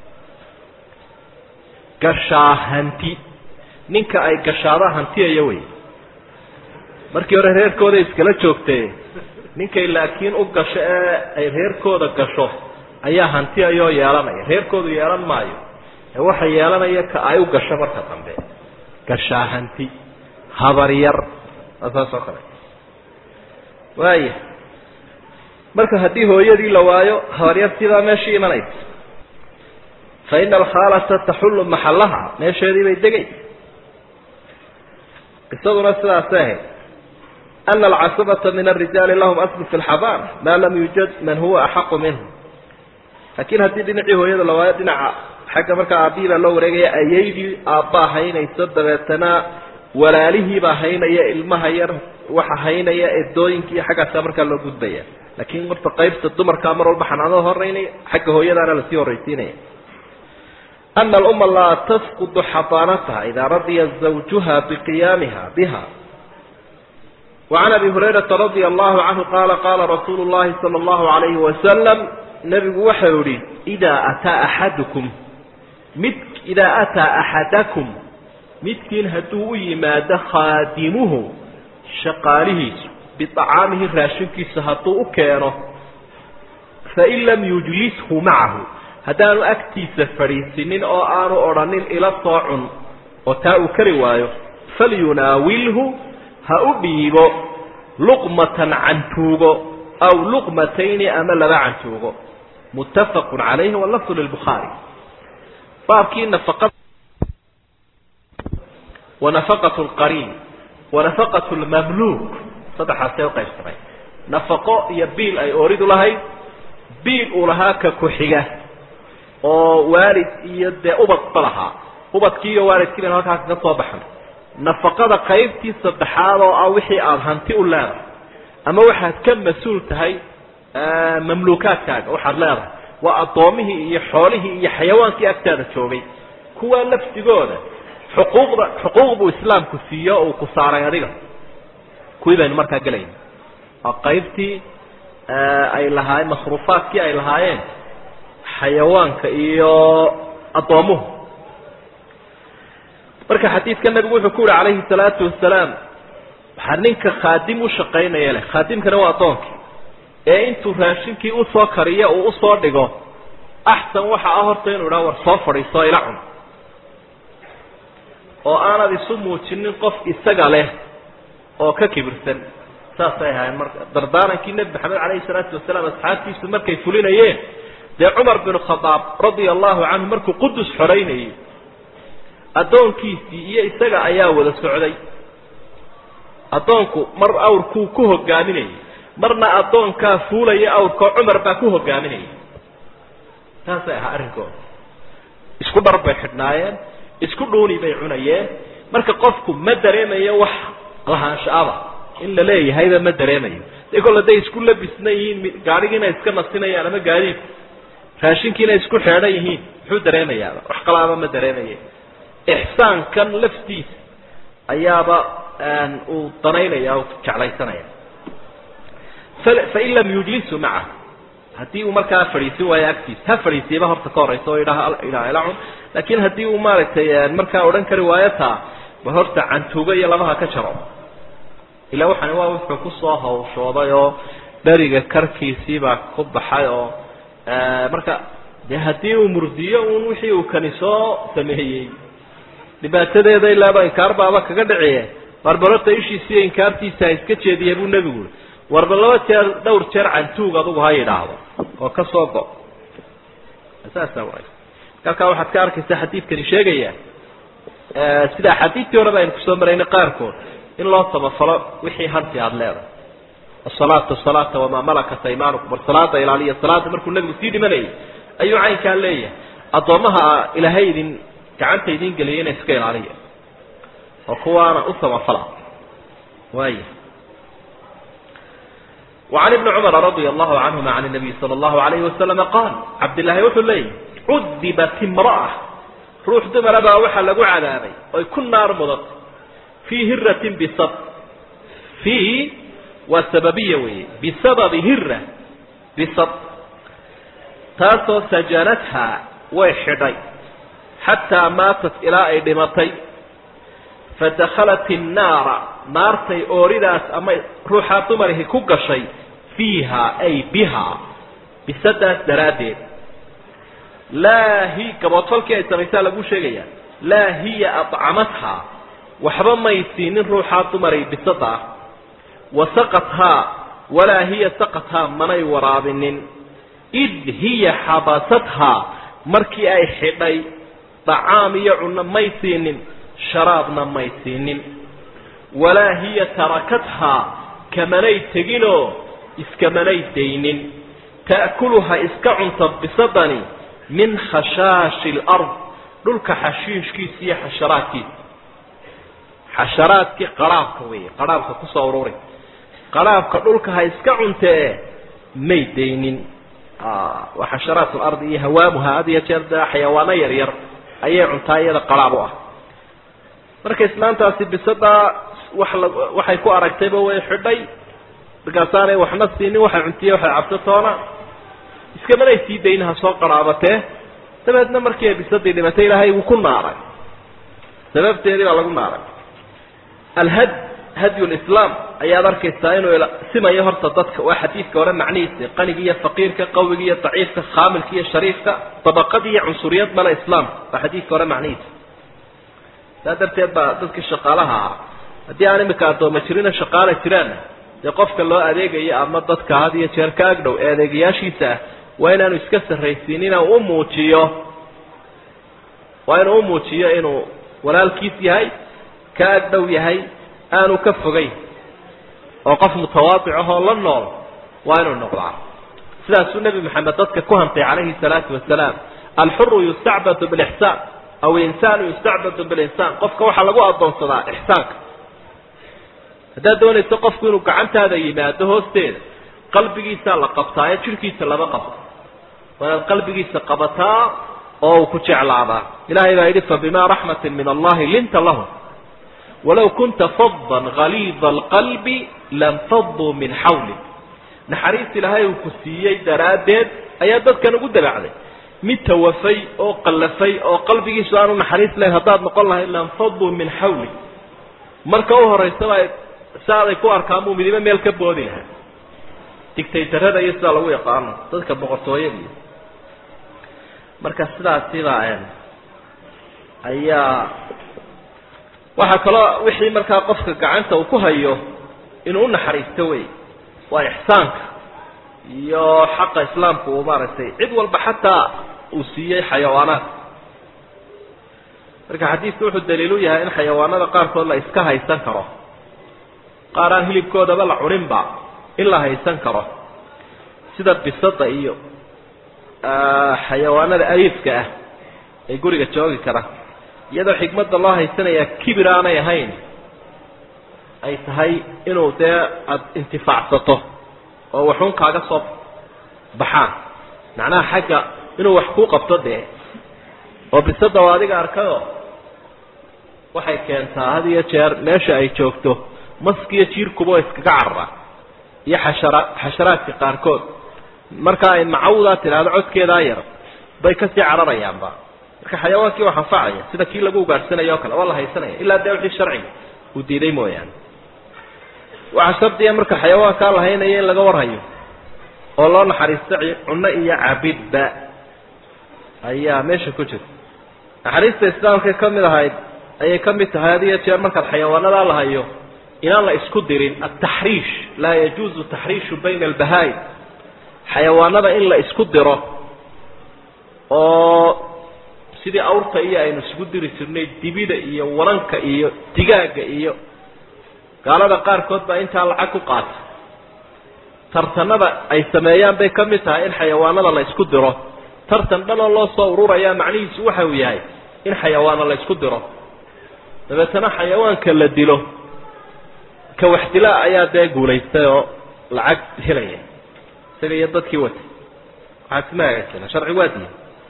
gashaahanti ninka ay gashaada hantiyaya wey markii hore reerkooda iskala joogtee ninkay laakiin u gasho ee ay reerkooda gasho ayaa hantiyayoo yeelanaya reerkoodu yeelan maayo ee waxa yeelanaya ka ay u gasho marka dambe gashaahanti habaryar saas oo kale waaya marka haddii hooyadii la waayo habaryartiibaa meeshii imanaysa fa ina alkhaalata taxullu maxallaha meesheedii bay degay qisaduna sidaasay ahayd ana alcasabata min alrijaali lahum aslu fi lxabaan maa lam yuujad man huwa axaqu minhum laakiin haddii dhinacii hooyada la waayo dhinaca xagga markaa aabbihii baa loo wareegaya ayaydii aabbaa haynayso dabeetana walaalihiibaa haynaya ilmaha yar waxa haynaya edooyinkii xaggaasaa markaa loo gudbaya laakiin marta qaybta dumarkaa mar walba xanaanada horeynaya xagga hooyadaana lasii horraysiinaya ana alumma laa tafqudu xadaanataha idaa radiya zawjuha biqiyaamiha biha wacan abi hurayrata radia allahu canhu qaala qaala rasuulu llahi sala allahu alayhi wasalam nebigu waxau yihi idaa ataa axadukum mid idaa ataa axadakum midkiin hadduu u yimaado khaadimuhu shaqaalihiisu biacaamihi raashinkiisa hadduu u keeno fain lam yujlishu macahu haddaanu agtiisa fadhiisinin oo aanu odhanin ila soo cun oo taa uu kari waayo falyunaawilhu ha u dhiibo luqmatan cantuugo aw luqmatayni ama laba cantuugo muttafaqun calayhi walafdu lilbukhaari baabkii nafaqa wanafaqat lqariin wanafaqat lmamluuk saddexaasee uqaybsamay nafaqo iyo biil ay ooridu lahayd biil uu lahaa ka ku-xiga oo waalid iyo dee ubadba lahaa ubadkii iyo waalidkii baynu halkaas ka soo baxan nafaqada qaybtii saddexaad oo ah wixii aada hanti u leedahay ama waxaad ka mas-uul tahay mamluukaadkaaga waxaad leedahay waa addoomihii iyo xoolihii iyo xayawaankii agtaada joogay kuwaa laftigooda xuquuqda xuquuq buu islaamku siiyo uu ku saaray adiga kuwii baynu markaa gelayna waa qaybtii ay lahaayeen masruufaadkii ay lahaayeen xayawaanka iyo addoomuhu marka xadiidka nabigu wuxuu ku yihi calayhi salaatu wasalaam waxaa ninka khaadim u shaqaynaya leh khaadimkana waa addoonkii ee intuu raashinkii usoo kariyo uu usoo dhigo axsan waxa ah horta inuu idhaha war soo fadhiiso ila cun oo aanad isu muujinin qof isaga leh oo ka kibirsan saasay ahaayeen marka dardaarankii nebi maxamed calayhi salaatu wasalaam asxaabtiisu markay fulinayeen dee cumar bin khadaab radia allahu canhu markuu qudus xoreynayay addoonkiisii iyo isaga ayaa wada socday addoonku mar awrkuu ku hogaaminayay marna addoonkaa fuulaya awrkao cumar baa ku hogaaminayay saasay ahaa arrinkooda isku dhar bay xidhnaayeen isku dhuuni bay cunayeen marka qofku ma dareemayo wax lahaanshaaba in la leeyahayba ma dareemayo de kol haday isku labisna yihiin gaadhigiina iska nasinayaan ama gaadiidku raashinkiina isku xeedhan yihiin muxuu dareemayaaba wax qalaaba ma dareemaya ixsaankan laftiisa ayaaba uu danaynaya o jeclaysanaya fain lam yujlisu macahu haddii uu markaa fadhiisin waayo agtiisa ha fadhiisiyaba horta ka horaysa oo idhaha idhaha ila cun laakiin haddii uu maaragtay markaa odhan kari waayo taa ba horta cantuuga iyo labaha ka jaro ilaa waxani waa wuxuu kusoo hawshooday oo dheriga karkiisiibaa ku baxay oo marka de haddii uu murdiyo un wixii uu kani soo sameeyey dhibaatadeeda ilaaba inkaar baaba kaga dhiciye barbarota ishiisiiyo inkaartiisa ha iska jeediya buu nebigu ui warba laba jeer dhowr jeer cantuug adugu ha yidhaahdo oo ka soo go saasa waay halkaa waxaad ka arkaysaa xadiidkani sheegaya sida axaadiistii horeba aynu kusoo maraynay qaarkood in loo samafalo wixii hanti aada leedahay asalaata salaata wamaa malakat aymaanukum war salaada ilaaliya salaada markuu nebigu sii dhimanayay ayuu caynkaa leeyahay addoommaha ilaahay idin gacanta idin geliyay ina iska ilaaliya oo kuwaana u samafala waaya وعن بن cمر رضي الله عنهma عن النبي صلى الله عليه وسلم قال cabdاللahi wuxuu leeyahy cudibat امرأة ruux dumara baa waxaa lagu cadaabay oy ku naar mudatay fii hiratin bisab fii waa sababiya weeye bisababi hira bisab taasoo sajanathaa way xidhay xataa maatat ilaa ay dhimatay fadakhalat الnaara naartay ooridaas ama ruuxaa dumarihi ku gashay fiiha ay bihaa bisadaas daraaddeed laa hi gaboodfalkii ay samaysaa lagu sheegaya laa hiya aطcamathaa waxba may siinin ruuxaa dumaray bisada ah wa saqathaa walaa hiya saqathaa manay waraabinin id hiya xabasathaa markii ay xidhay dacaam iyo cunno may siinin sharaabna may siinin walaa hiya tarakathaa kamanay teginoo iskamanay daynin ta'kuluha iska cunta bisadani min khashaashi lard dhulka xashiishkiisa iyo xasharaadkiisa xasharaadkii qaraabka weeye qaraabka kusoo ururi qaraabka dhulka ha iska cuntee may daynin waa xasharaat lardi iyo hawaamuha had iyo jeer de xayawaano yar yar ayay cuntaa iyada qaraab u ah marka islaantaasi bisadaa wax la waxay ku aragtayba way xidhay markaasaanay waxna siinin waxay cuntiye waxay cabto toona iskamanay sii daynaha soo qaraabatee dabeedna markii ay bisadii dhimatay ilaahay wuu ku naaray sababteedii baa lagu naaray alhad hadyu lislaam ayaad arkaysaa inuu simayo horta dadka waa xadiidka hore macnihiisa qaniga iyo faqiirka qawiga iyo daciifka khaamilka iyo shariifka dabaqadii iyo cunsuriyad male islaamka waa xadiidka hore macnihiisa saa darteed baa dadkii shaqaalaha ah haddii aan imika addooma jirina shaqaala jiraanna dee qofka loo adeegayo ama dadka had iyo jeer ka agdhow ee adeegayaashiisa ah waa inaanu iska sarraysiinin u u muujiyo waa inuu u muujiyo inuu walaalkiis yahay ka agdhow yahay aanu ka fogayn oo qof mutawaadic ahoo la nool waa inuu noqdaa sidaasuu nebi maxamed dadka ku hantay calayhi salaatu wasalaam alxuru yustacbadu bilixsaan aw insaanu yustacbadu bilinsaan qofka waxaa lagu addoonsadaa ixsaanka haddaad doonayso qofku inuu gacantaada yimaado hoosteeda qalbigiisaa la qabtaa ee jidhkiisa lama qabto waa inaad qalbigiisa qabataa oo uu ku jeclaadaa ilahay baa yidhi fabimaa raxmatin min allahi linta lahum walow kunta faddan haliida alqalbi lanfaduu min xawlik naxariis ilaahay uu ku siiyey daraaddeed ayaa dadkan ugu dabacday mid tawafay oo qallafay oo qalbigiisu aanu naxariis lahayn haddaad noqon lahayd lanfaduu min xawlik marka u horaysaba saaday ku arkaan buu midibo meel ka boodi lahaa digtaytarada iyo sidaa lagu yaqaano dadka boqortooyada iyo marka sidaasiba ayaa waxaa kaloo wixii markaa qofka gacanta uu ku hayo inuu unaxariisto wey waa ixsaanka iyo xaqa islaamku uu maaragtay cid walba xataa uu siiyey xayawaanaadka marka xadiidku wuxuu daliil u yahay in xayawaanada qaarkood la iska haysan karo qaar aan hilibkoodaba la cuninba in la haysan karo sida bisada iyo xayawaanada ariifka ah ee guriga joogi kara iyadoo xikmadda loo haysanayaa kibir aanay ahayn ay tahay inuu dee aada intifaacsato oo waxuun kaaga soo baxaan macnaha xagga inuu wax kuu qabto dee oo bisada oo adiga arkayoo waxay keentaa had iyo jeer meesha ay joogto maskiyo jiirkuba oo iskaga carara iyo xashara xasharaadka qaarkood marka ay macawdaa tidhaahdo codkeedaa yar bay kasii cararayaanba marka xayawaankii wax anfacaya sida kii lagu ugaadhsanayo o kale waa la haysanaya ilaa dee wixii sharciga uu diiday mooyaane waxaa shardiya marka xayawaankaa la haynaya in laga warhayo oo loo naxariisto cunno iyo cabidba ayaa meesha ku jirta naxariista islaamkay ka mid ahayd ayay ka mid tahay had iyo jeer markaad xayawaanadaa la hayo inaan la isku dirin ataxriish laa yajuuzu taxriishu bayna albahaa-im xayawaanada in la isku diro oo sidii awrta iyo aynu isugu diri jirnay dibida iyo waranka iyo digaaga iyo gaalada qaarkood baa intaa lacag ku qaata tartanada ay sameeyaan bay ka mid tahay in xayawaanada la isku diro tartan dhanoo loo soo ururayaa macnihiisu waxa uu yahay in xayawaana la isku diro dabeetana xayawaanka la dilo ka wax dila ayaa dee guulaystay oo lacag helaya isaga iyo dadkii watay waxaa sima hagaajina sharci waa diya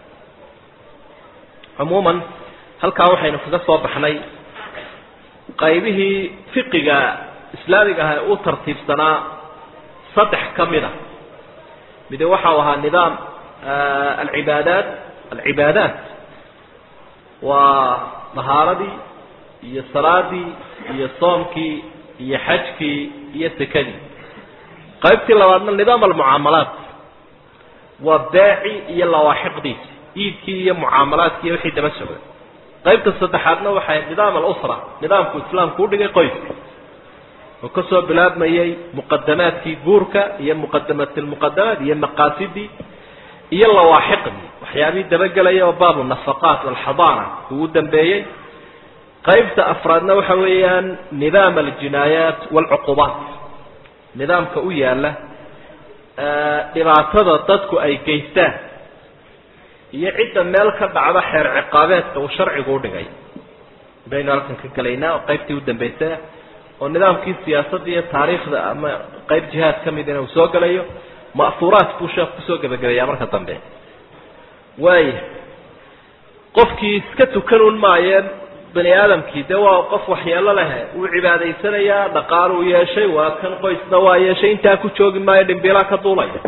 cumuuman halkaa waxaynu kaga soo baxnay qaybihii fiqiga islaamiga ah ee u tartiibsanaa saddex ka mid a mide waxau ahaa nidaam alcibaadaat alcibaadaat waa dahaaradii iyo salaadii iyo soomkii iyo xajkii iyo sekadii qaybtii labaadna nidaam almucaamalaat waa beeci iyo lawaaxiqdiisi iibkii iyo mucaamalaadkii iyo wixii daba socday qaybta saddexaadna waxay nidaam alusra nidaamku islaamku udhigay qoyska oo kasoo bilaabmayay muqadamaadkii guurka iyo muqadamat lmuqadamaat iyo maqaasidii iyo lawaaxiqdii waxyaabihii dabagelaya oo baabu nafaqaat walxadaana ugu dambeeyey qaybta afraadna waxa weeyaan nidaam aljinaayaat walcuqubaat nidaamka u yaala dhibaatada dadku ay geystaan iyo cidda meel ka dhacda xeer ciqaabeedka uu sharcigu udhigay baynu halkan ka gelaynaa oo qaybtii u dambeysay oo nidaamkii siyaasadda iyo taariikhda ama qayb jihaad ka midina uu soo gelayo ma'huuraat buu sheekh kusoo gebagabeeyaa marka dambe waaya qofkii iska tukan un maayeen bani aadamkii dee waa qof waxyeelo lehe wuu cibaadaysanayaa dhaqaal uu yeeshay waa kan qoysna waa yeeshay intaa ku joogi maayo dhimbiilaa ka duulaya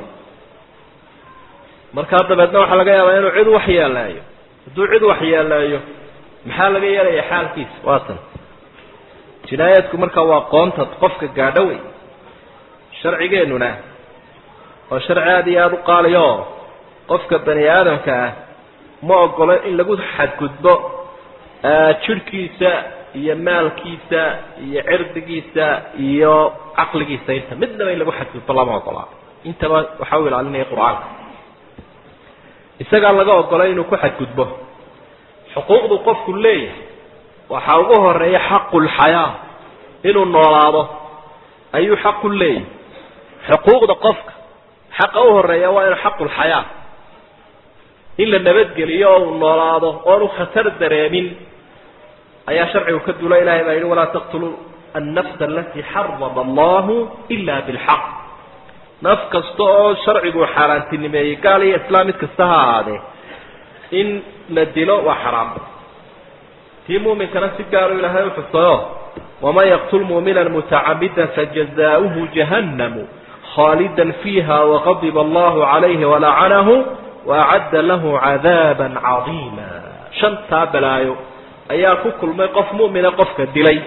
markaa dabeedna waxaa laga yaabaa inuu cid waxyeeleeyo hadduu cid waxyeeleeyo maxaa laga yeelaya xaalkiisa waatan jinaayaadku markaa waa qoonta qofka gaadho wey sharcigeenuna oo sharci aada iyo aada u qaaliyo oo qofka bani aadamka ah ma ogolo in lagu xadgudbo jidhkiisa iyo maalkiisa iyo cirdigiisa iyo caqligiisa inta midnaba in lagu xadgudbo lama ogolaa intaba waxaa u ilaalinaya qur-aanka isagaa laga ogolay inuu ku xadgudbo xuquuqdu qofku leeyahay waxaa ugu horeeya xaqulxayaa inuu noolaado ayuu xaqu leeyahay xuquuqda qofka xaqa u horeeya waa inuu xaqulxayaa in la nabadgeliyo oo uu noolaado oonu khatar dareemin ayaa sharcigu ka dula ilahay baa yihi walaa taqtuluu annafsa alatii xarama allahu ila bilxaq naf kasta oo sharcigu xaaraantinimeeyey gaal iyo islaam mid kasta ha ahaadee in la dilo waa xaraam tii muuminkana si gaaru ilaahay u xusayo waman yaqtul muumina mutacamida fajazaauhu jahannamu khaalida fiiha waqadiba allahu calayhi walacanahu waacadda lahu cadaaba cadiima shantaa balaayo ayaa ku kulmay qof mu'mina qofka dilay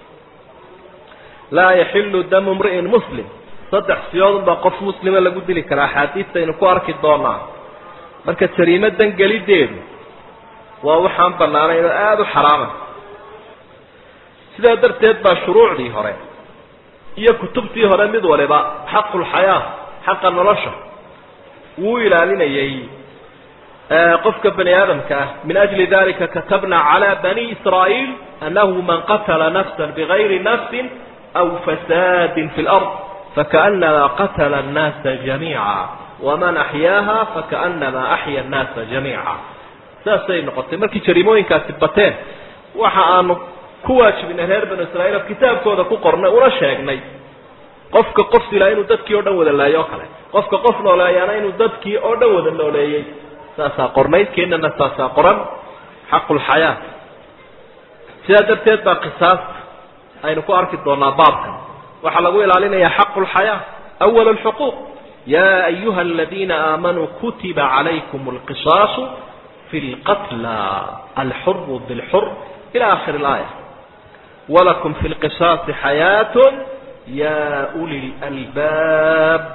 laa yaxilu damu mri'in muslim saddex siyoodun baa qof muslima lagu dili karaa axaadiistaynu ku arki doonaa marka jariimadan gelideedu waa waxaan bannaanayn oo aada u xaraama sidaa darteed baa shuruucdii hore iyo kutubtii hore mid waliba xaqulxayaa xaqa nolosha wuu ilaalinayay qofka bani aadamka ah min ajli dalika katabna calى bani israa'iil anahu man qatla nafsa bigayri nafsi aw fasaadi fi lard fakaأnama qatla الnaasa jamiica waman axyaaha fakaأnama axya الnaasa jamiica saasay noqotay markii jariimooyinkaasi bateen waxa aanu ku waajibinay reer banu israiil oo kitaabkooda ku qornay una sheegnay qofka qof silaa inuu dadkii oo dhan wada laayo o kale qofka qof nooleeyaana inuu dadkii oo dhan wada nooleeyey saasaa qornayd keenana saasaa qoran xaqulxayaa sidaa darteed baa qisaasta aynu ku arki doonaa baabkan waxaa lagu ilaalinayaa xaqulxayaa awal alxuquuq yaa ayuha aladiina aamanuu kutiba calaykum alqisaasu fi lqatla alxuru bilxur ila akhiri ilaaya walakum fi lqisaasi xayaat ya uli lalbaab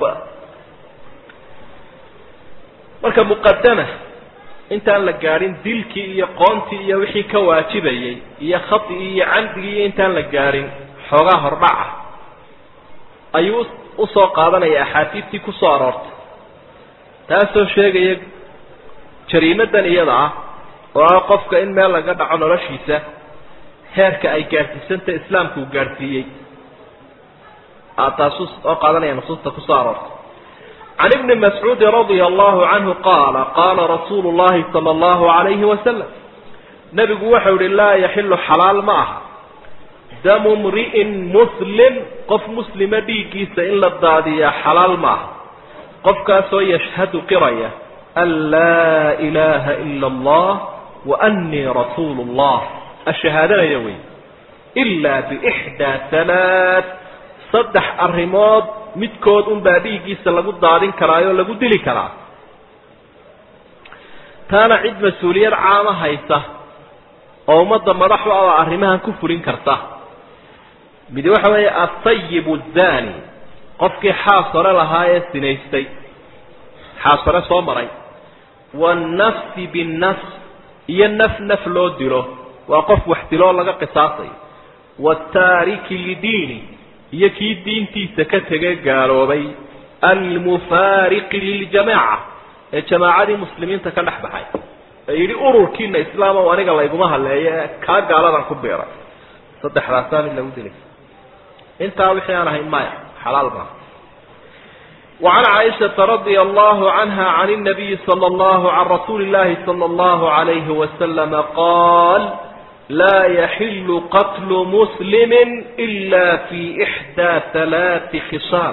marka muqadama intaan la gaadhin dilkii iyo qoontii iyo wixii ka waajibayey iyo khadigii iyo camdigii iyo intaan la gaadhin xoogaa hordhaca ayuu usoo qaadanaya axaadiistii kusoo aroortay taasoo sheegaya jariimadan iyada ah oo ah qofka in meel laga dhaco noloshiisa heerka ay gaadhsiisanta islaamku uu gaadhsiiyey taasu oo qaadanaya nusuusta kusoo aroortay can ibni mascuudi radia allahu canhu qaala qaala rasuulu llahi sala allahu alayhi wasalam nebigu waxau yihi laa yaxilu xalaal ma aha damu mri'in muslim qof muslima dhiiggiisa in la daadiyaa xalaal ma aha qofkaasoo yashhadu qiraya an laa ilaaha ila allah wa annii rasuulu llah ashahaadanaya wey ilaa biixdaa halaad saddex arrimood midkood unbaa dhiiggiisa lagu daadin karaayoo lagu dili karaa taana cid mas-uuliyad caama haysa oo ummadda madaxu ah oo arrimahan ku fulin karta midi waxa weeye atayib zani qofkii xaas hore lahaa ee sinaystay xaas hore soo maray waannafsi binnafs iyo naf naf loo dilo waa qof wax diloo laga qisaasayo wataariki lidiini iyo kii diintiisa ka tegay gaaloobay almufaariqi liljamaaca ee jamaacadii muslimiinta ka dhex baxay ee yidhi ururkiina islaam o aniga layguma haleeyo ee kaa gaaladan ku biiray saddexdaasaa mid lagu dilay intaa wixii aan ahayn maya xalaal maaha وعن عائشة رضي الله عنها عن النبي صلى الله عن رسول الله صلى الله عليه وسلم قال لا يحل قتل مسلم إلا في إحدى ثلاث خصال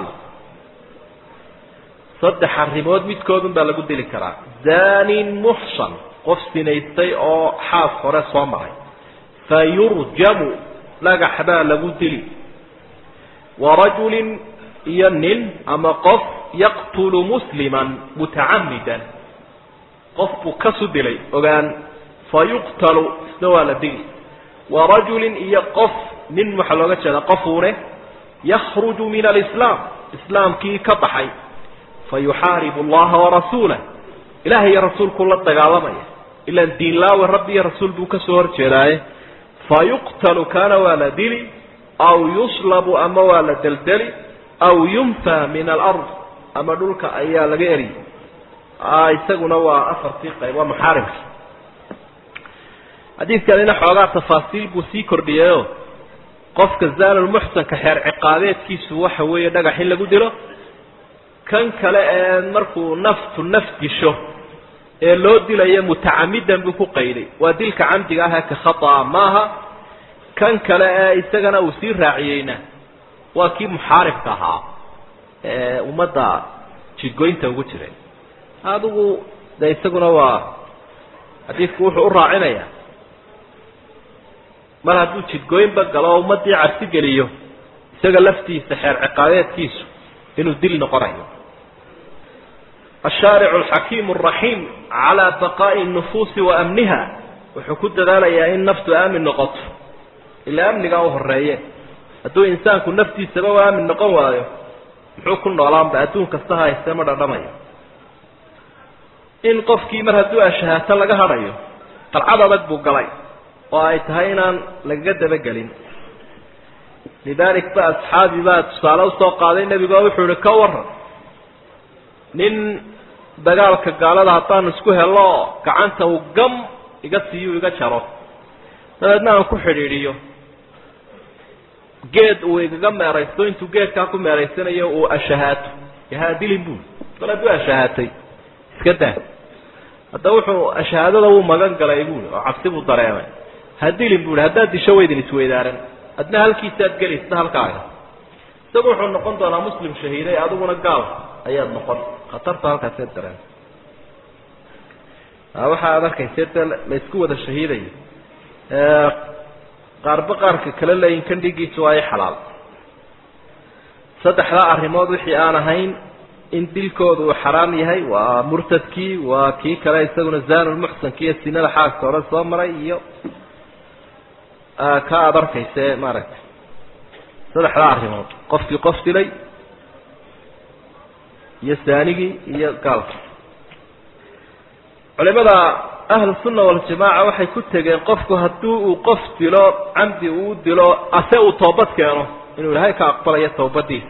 صدح الرمود متكود بلا قد لكرا زان محصن قف سنيستي أو حاف فرس ومري فيرجم لقى حبا لقد لي ورجل ينن أما قف يقتل مسلما متعمدا قف كسد لي وقال فيقتل سوى لدي ورجل يقف من محلوغة هذا قفوره يخرج من الإسلام إسلام كي كبحي فيحارب الله ورسوله إلهي يا رسول كل التقالمية إلا الدين الله والرب يا رسول بوك سور جراي فيقتل كان والدلي أو يصلب أما والدلدلي أو ينفى من الأرض أما دولك أيا لغيري آه يساقنا وأفر تيقى ومحارب xadiidkanina xoogaa tafaasiil buu sii kordhiyayo qofka zaalulmuxsanka xeer ciqaabeedkiisu waxa weeye dhagax in lagu dilo kan kale ee markuu naftu naf disho ee loo dilayo mutacamidan buu ku qayday waa dilka camdiga ah ee ka khata'a maaha kan kale ee isagana uu sii raaciyeyna waa kii muxaaribka ahaa ee ummadda jidgoynta ugu jiray adigu de isaguna waa xadiidku wuxuu u raacinayaa mar hadduu jidgooyinba galo oo ummaddii cabsi geliyo isaga laftiisa xeer ciqaabeedkiisu inuu dil noqonayo ashaaricu alxakiimu alraxiim calaa baqaa'i nufuusi wa amniha wuxuu ku dadaalayaa in naftu aamin noqoto ilaa amnigaa u horeeye hadduu insaanku naftiisaba u aamin noqon waayo muxuu ku noolaanba adduun kasta hayste ma dhadhamayo in qofkii mar hadduu ashahaato laga hadhayo qalcad adag buu galay oo ay tahay inaan lagaga dabagelin lidaalik ba asxaabi baa tusaale usoo qaaday nebigo wuxuu ihi ka waran nin dagaalka gaalada haddaan isku helo gacanta uu gam iga siiyo iga jaro dabeedna aan ku xidhiidhiyo geed uu igaga meeraysto intuu geedkaa ku meeraysanayo uu ashahaato yahaadilin bui kol hadduu ashahaatay iska daa hadda wuxuu ashahaadada wuu magan galay buui oo cabsi buu dareemay hadilin buui haddaad disho waydin isweydaaran adna halkiisaad gelaysa halkaaga isagu wuxuu noqon doonaa muslim shahiiday adiguna gaal ayaad noqon khatarta halkaasee dareen waxa aad arkayse dee la isku wada shahiidayo qaarba qaarka kale leeyihin kan dhigiisu waa i xalaal saddexdaa arrimood wixii aan ahayn in dilkooda uu xaraam yahay waa murtadkii waa kii kale isaguna zanulmuxsanki iyo sinada xaaska hore soo maray iyo ka aada arkayse maaragtay saddexdaa arrimood qofkii qof dilay iyo saanigii iyo gaalkii culimada ahlusunna waljamaaca waxay ku tegeen qofku haddii uu qof dilo camdi uu dilo ase uu toobad keeno inuu ilaahay ka aqbalayo tawbadiisa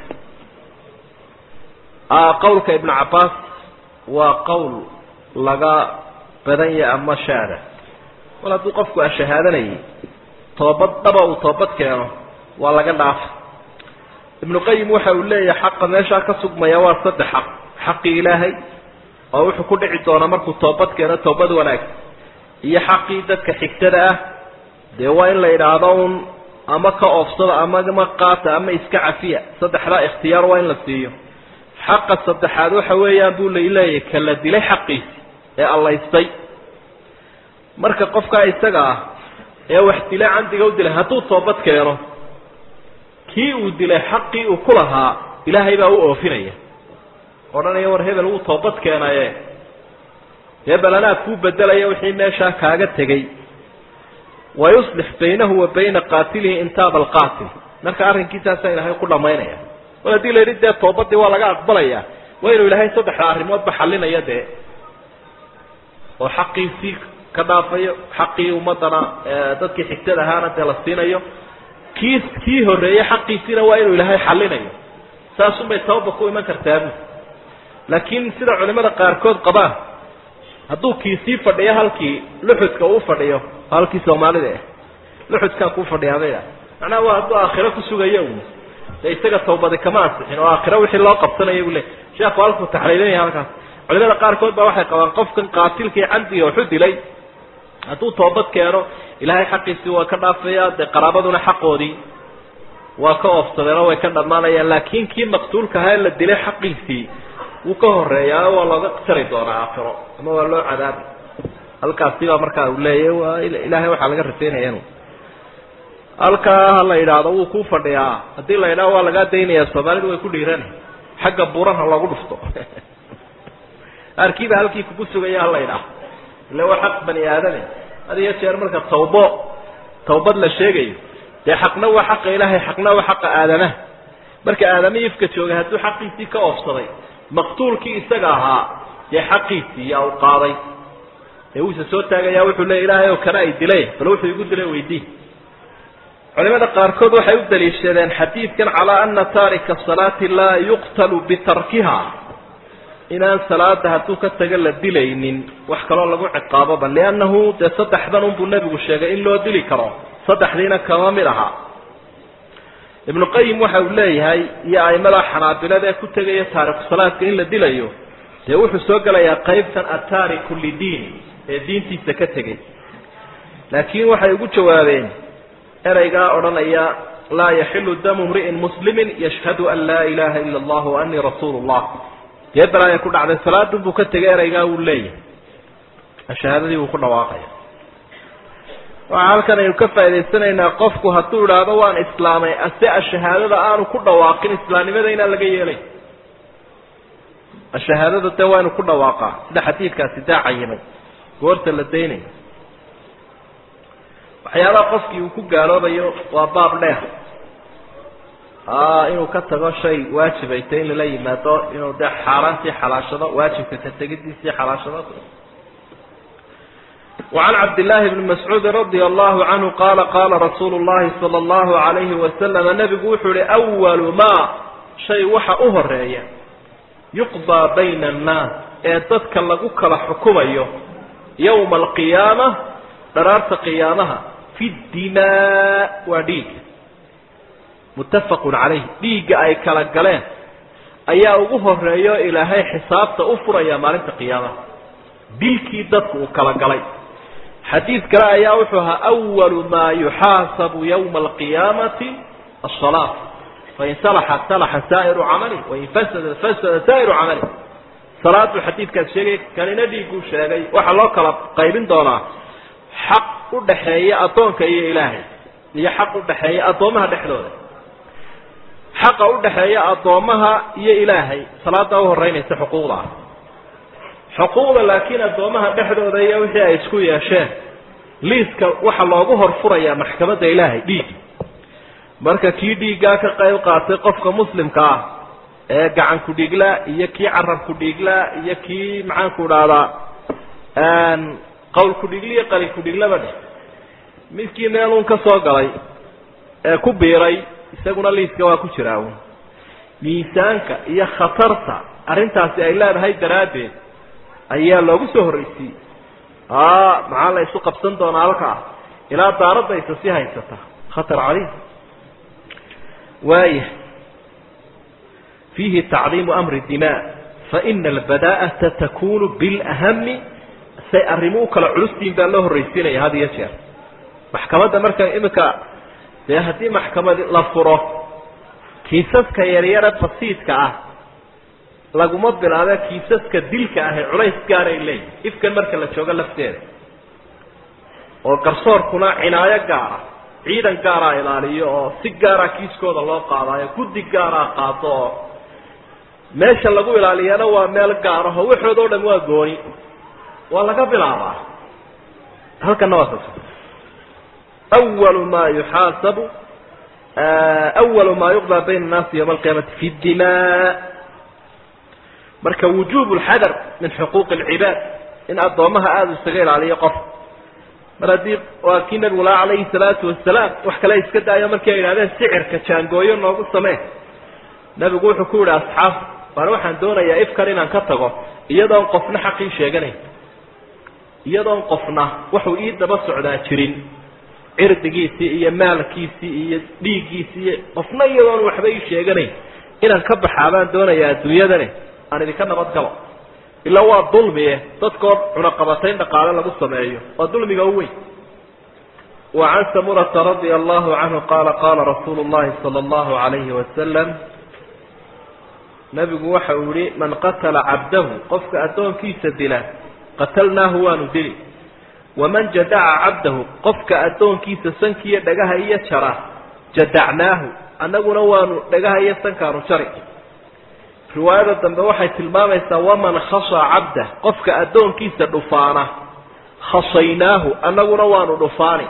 qawlka ibnu cabbaas waa qowl laga badan yahay ama shaada mal hadduu qofku ashahaadanayay toobad dhaba uu toobad keeno waa laga dhaafa ibnu qayim waxa uu leeyahay xaqa meeshaa ka sugmaya waa saddex xaq xaqii ilaahay oo wuxuu ku dhici doonaa markuu toobad keeno toobad wanaagsan iyo xaqii dadka xigtada ah dee waa in la yidhaahdo un ama ka oofsada ama ma qaata ama iska cafiya saddexdaa ikhtiyaar waa in la siiyo xaqa saddexaad waxa weeyaan buu laleeyahay ka la dilay xaqiisi ee allaystay marka qofkaa isaga ah ee wax dilay camdiga u dilay hadduu toobad keeno kii uu dilay xaqii uu ku lahaa ilaahay baa u oofinaya odhanaya war hebel wuu toobad keenaye hebel anaa kuu bedelaya wixii meeshaa kaaga tegey wayuslix baynahu wa bayna qaatilihi intaaba alqaatil marka arrinkiisaasaa ilaahay ku dhamaynaya mar haddii la yidhi dee toobadii waa laga aqbalaya waa inuu ilaahay saddexda arrimoodba xalinaya dee oo xaqiisii ka dhaafayo xaqii ummadana dadkii xigtada ahaana dee la siinayo kii kii horreeyey xaqiisiina waa inuu ilaahay xalinayo saasunbay tawba ku iman kartaabu laakiin sida culimada qaarkood qabaan hadduu kii sii fadhiyo halkii luxudka uu fadhiyo halkii soomaalida ah luxudkaa kuu fadhiyaabaya macnaha waa hadduu aakhiro ku sugayo un de isaga tawbadi kama ansixin oo aakhiro wixii loo qabsanaya buu le sheekhu halkuu taxliilinaya halkaas culimada qaarkood baa waxay qabaan qofkan qaatilkii camdiga waxu dilay hadduu toobad keeno ilaahay xaqiisii waa ka dhaafaya dee qaraabaduna xaqoodii waa ka oofsadeen oo way ka dhammaanayaan laakiin kii maqtuulka ahaa la dilay xaqiisii wuu ka horeeyaa waa looga jari doonaa aakhiro ama waa loo cadaabi halkaasibaa markaa uu leeyahy waa ilaahay waxaa laga rajaynaya inu halkaa ha la yidhaahdo wuu kuu fadhiyaa haddii la yidhahdo waa lagaa daynayaa soomaalidu way ku dhiirana xagga buuran ha loogu dhufto arkiiba halkii kugu sugaya hala yidhaahdo ille waa xaq bani aadame had iyo jeer marka tawbo tawbad la sheegayo dee xaqna waa xaqa ilaahay xaqna waa xaqa aadamaha marka aadamihii ifka joogay hadduu xaqiisii ka oofsaday maqtuulkii isaga ahaa dee xaqiisii yaa u qaaday ee wuuse soo taagayaa wuxuu leey ilaahay oo kana ay dilay bal wuxuu igu dilay weydii culimada qaarkood waxay u daliishadeen xadiidkan calaa ana taarika salaati laa yuqtalu bitarkiha inaan salaada hadduu ka taga la dilaynin wax kaloo lagu ciqaaboba liannahu dee saddexdan unbuu nebigu sheegay in loo dili karo saddexdiina kama mid aha ibnu qayim waxa uu leeyahay iyo aimada xanaabilada ee ku tegaya taariku salaadka in la dilayo dee wuxuu soo gelayaa qaybtan ataariku lidiin ee diintiisa ka tegay laakiin waxay ugu jawaabeen ereygaa odhanaya laa yaxilu damu mri'in muslimin yashhadu an laa ilaha ila allah wa anii rasuulu llah dee balaaya ku dhacday salaadun buu ka tegay ereygaa wuu leeyahay shahaadadii wuu ku dhawaaqaya waxaa halkan aynu ka faa'idaysanaynaa qofku hadduu idhaahdo waan islaamay ase ashahaadada aanu ku dhawaaqin islaamnimada inaan laga yeelay ashahaadada dee waa inu ku dhawaaqaa sida xadiidkaasi daa cayimay goorta la daynayo waxyaabaha qofkii uu ku gaaloobayo waa baab dheer inuu ka tago shay waajibay ta in lala yimaado inuu dee xaaraantii xalaashado waajibka ka tegidiisii xalaashado وعن عبد الله بن مسعوud رضي الله عنه قال قال رsuuل اللhi صلى الله عليه وسلم نبgu wuxuu hi أول mا شhay waxa u horeeya يuqضى bayna الناas ee dadka lagu kala xukumayo يومa القiyaamة dharaarta قiyaamaha في الdimاء waa dhiiga متafq عalayh dhiiga ay kala galeen ayaa ugu horeeyo ilaahay xisaabta u furaya maalinta قiyaamaha dilkii dadku uu kala galay xadiid kale ayaa wuxuu ahaa أwalu maa yuxaasabu ywma alqiyaamati aلصalaa fain salaxa salaxa saa'iru camali wain fasada fasada saa'iru camali salaadu xadiidkaas sheegay kanina dhiiguu sheegay waxaa loo kala qaybin doonaa xaq u dhaxeeya addoonka iyo ilaahay iyo xaq u dhaxeeya addoomaha dhexdooda xaqa u dhaxeeya addoomaha iyo ilaahay salaada u horeynaysa xuquuqda ah xuquuqda laakiin addoomaha dhexdooda iyo wixii ay isku yeesheen liiska waxaa loogu horfurayaa maxkamadda ilaahay dhiigi marka kii dhiiggaa ka qayb qaatay qofka muslimka ah ee gacan ku dhiiglaa iyo kii carab ku dhiiglaa iyo kii maxaanku dhahdaa qawl ku-dhigli iyo qalin ku-dhiglaba dheh midkii meeluun ka soo galay ee ku biiray isaguna liiska waa ku jiraa un miisaanka iyo khatarta arrintaasi ay leedahay daraaddeed ayaa loogu soo horraysiiyey maxaa la isu qabsan doonaa halkaa ilaa daaradaysa si haysata khatar caliim waaya fiihi tacdiimu amri dimaa faina albadaa'ata takunu bilahami say arrimo u kala culustihin baa loo horraysiinaya had iyo jeer maxkamadda marka iminka dee haddii maxkamad la furo kiisaska yaryare basiidka ah laguma bilaabe kiisaska dilka ahe culays gaaray leeyihin ifkan marka la joogo lafteeda oo garsoorkuna cinaayo gaara ciidan gaaraa ilaaliyo oo si gaara kiiskooda loo qaadaayo guddi gaaraa qaado oo meesha lagu ilaaliyana waa meel gaar aho waxood oo dhan waa gooni waa laga bilaabaa halkana waa saas awalu maa yuxaasabu awalu maa yuqdaa bayna annaasi yawma alqiyaamati fi dimaa marka wujuub lxadar min xuquuqi alcibaad in addoomaha aada isaga ilaaliyo qof mar haddii waa kii nabigu laha calayhi salaatu wasalaam wax kale iska daayo markii ay idhahdeen sicirka jaangooyo noogu samee nabigu wuxuu ku yihi asxaab baana waxaan doonayaa ifkan inaan ka tago iyadoon qofna xaqii sheeganayn iyadoon qofna wuxuu ii daba socdaa jirin cirdigiisii iyo maalkiisii iyo dhiiggiisii iyo qofna iyadoon waxba ii sheeganayn inaan ka baxaa baan doonayaa adduunyadani aan idinka nabad galo ilaa waa dulmie dadkoo cunaqabatayn dhaqaale lagu sameeyo waa dulmiga u weyn wa can samurata radia allahu canhu qaala qaala rasuulu llahi sala allahu alayhi wasalam nabigu waxa uu yihi man qatala cabdahu qofka addoonkiisa dila qatalnaahu waanu dili waman jadaca cabdahu qofka addoonkiisa sankiiyo dhagaha iyo jara jadacnaahu annaguna waanu dhagaha iyo sankaanu jari riwaayada dambe waxay tilmaamaysaa waman khasha cabdah qofka addoonkiisa dhufaana khasaynaahu annaguna waanu dhufaani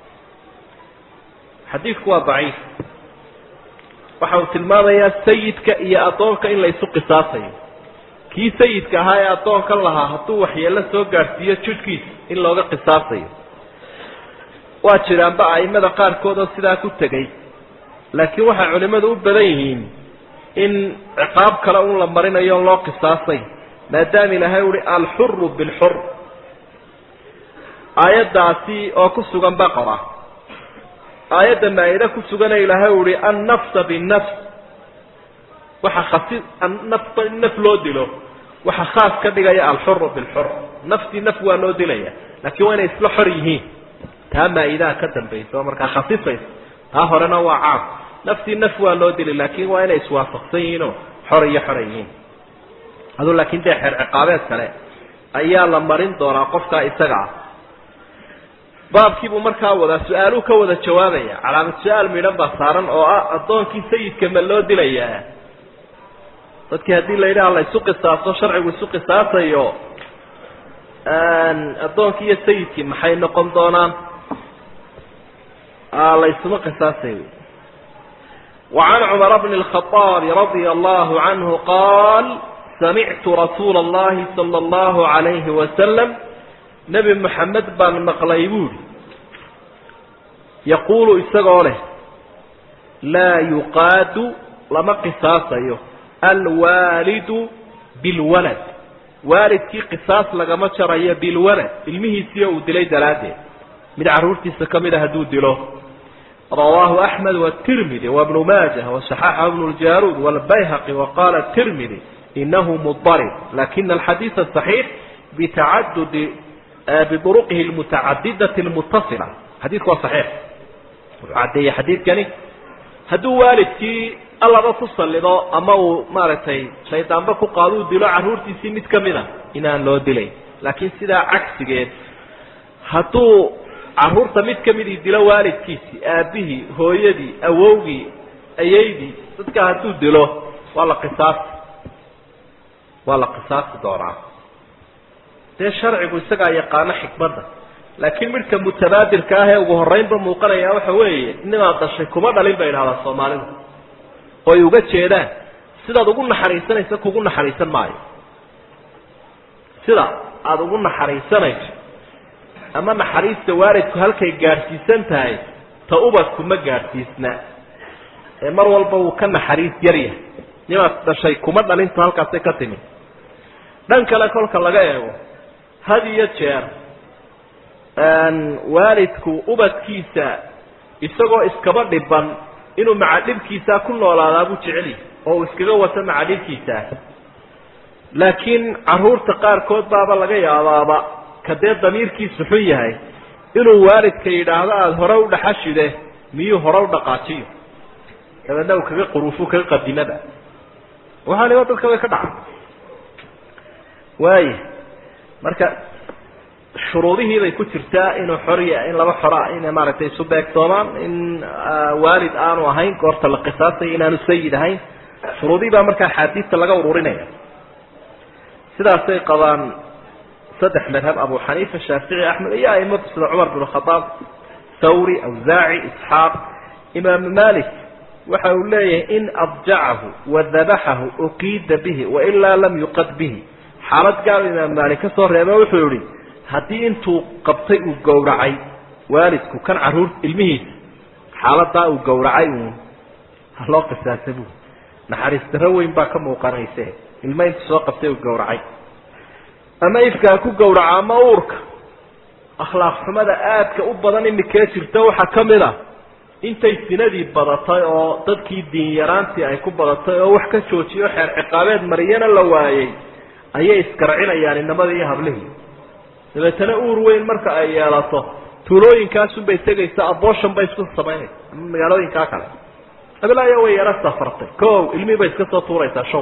xadiidku waa daciif waxa uu tilmaamayaa sayidka iyo addoonka in la isu qisaasayo kii sayidka ahaa ee addoonkan lahaa hadduu waxyeello soo gaadhsiiyo judhkiisa in looga qisaasayo waa jiraanba a'immada qaarkood oo sidaa ku tegey laakiin waxay culimmadu u badan yihiin in ciqaab kale un la marinayo on loo qisaasay maadaama ilaahay uhi alxuru bilxur aayaddaasi oo ku sugan baqara aayadda maa-ida ku sugana ilaahay uhi annafsa binnafs waxa khasi nafba in naf loo dilo waxa khaas ka dhigaya alxuru bilxur naftii naf waa loo dilaya laakiin waa inay isla xor yihiin taa maa-idaha ka dambaysa oo markaa khasisaysa taa horena waa caam naftii naf waa loo dili laakiin waa inay iswaafaqsan yihiinoo xor iyo xora yihiin aduu laakiin dee xeer ciqaabeed kale ayaa la marin doonaa qofkaa isaga ah baabkiibuu markaa wadaa su-aaluu ka wada jawaabaya calaamad su-aal midhan baa saaran oo ah addoonkii sayidka ma loo dilayaa dadkii haddii la yidhaha la isu qisaaso sharcigu isu qisaasayo addoonkii iyo sayidkii maxay noqon doonaan la isuma qisaasay وعن عمر بن الخطاب رضي الله عنه قال سمعت رسول الله صلى الله عليه وسلم نبي محمد بن مقليبول يقول استغوله لا يقاد لما قصاصيه الوالد بالولد والد كي قصاص لما شرعيه بالولد علمه سيو دلي دلاده من عرورتي سكمده هدو دلو رواه أحمد والترمذي وابن ماجه وصححه ابن الجارود والبيهقي وقال الترمذي إنه مضطرب لكن الحديث الصحيح بتعدد بطرقه المتعددة المتصلة حديث هو صحيح عدي حديث كان هدو والدكي الله ba ku salido ama uu maaragtay shaydaanba ku qaado uu dilo caruurtiisii mid ka mida inaan loo dilay laakiin sidaa cagsigeed hadduu caruurta mid ka midii dilo waalidkiisii aabihii hooyadii awowgii ayaydii dadka hadduu dilo waa la qisaasi waa la qisaasi doonaa dee sharcigu isagaa yaqaano xikmadda laakiin midhka mutabaadirka ah ee ugu horreynba muuqanaya waxa weeye nimaad dhashay kuma dhalin bay idhahdaa soomaalidu oy uga jeedaan sidaad ugu naxariisanaysa kugu naxariisan maayo sida aada ugu naxariisanayso ama naxariista waalidku halkay gaadhsiisan tahay ta ubadku ma gaadhsiisna ee mar walba wuu ka naxariis yaryahay nimaad dhashay kuma dhalintu halkaasay ka timi dhan kale kolka laga eego had iyo jeer waalidku ubadkiisa isagoo iskaba dhiban inuu maca dhibkiisaa ku noolaadaa buu jeceli oo uu iskaga wato maca dhibkiisaa laakiin caruurta qaarkood baaba laga yaabaaba ka dee damiirkiisu xun yahay inuu waalidka yidhaahdo aada hore u dhaxashide miyuu hore u dhaqaajiyo dabeedna uu kaga quruufu kaga qadimada waxaaniba dadka way ka dhaca waaya marka shuruudihii bay ku jirtaa inuu xoriya in laba xora inay maaragtay isu beegtoomaan in waalid aanu ahayn goorta la qisaasaya inaanu sayid ahayn shuruudihii baa markaa axaadiista laga ururinaya sidaasay qabaan saddex madhab abu xaniifa shaafici axmed iyo aimadu sida cumar bin khadaab thawri awsaaci isxaaq imaamu malik waxa uu leeyahay in adjacahu wadabaxahu uqiida bihi wailaa lam yuqad bihi xaalad gaal imaam maalik ka soo reebe wuxuu yihi haddii intuu qabtay uu gowracay waalidku kan caruur ilmihiisa xaaladaa uu gowracay uun haloo qisaasa bu naxariis darro weyn baa ka muuqanayse ilmo intuu soo qabtay uu gowracay ama ifkaa ku gowraca ama uurka akhlaaq xumada aadka u badan imikee jirta waxaa ka mid a intay sinadii badatay oo dadkii diin yaraantii ay ku badatay oo wax ka joojiyo xeer ciqaabeed mariyana la waayey ayay iskarcinayaan inamadii iyo hablihii dabeetana uur weyn marka ay yeelato tuulooyinkaasunbay tegaysa abooshan bay isku samaynaysa ama magaalooyinkaa kale abilaya way yaro safartay ko ilmihii bay iska soo tuuraysaa show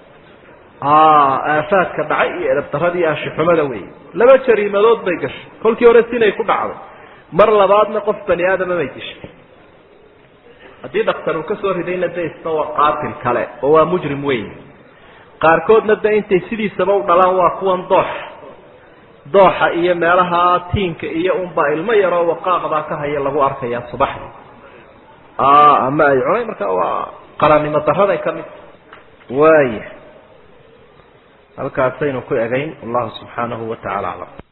aafaadka dhacay iyo edabdaradii ashixumada wey laba jariimadood bay gashay kolkii hore sinay ku dhacday mar labaadna qof bani aadama bay dishay haddii dhaktar uu kasoo ridayna de isna waa qaatil kale oo waa mujrim weyn qaarkoodna de intay sidiisaba u dhalaan waa kuwan dooxa dooxa iyo meelaha tiinka iyo unbaa ilmo yaroo waqaaqdaa ka haya lagu arkaya subaxdi ama ay cunay marka waa qaranimo daraday ka mid waaya halkaasaynu ku egayn wallahu subxaanahu wa tacala aclam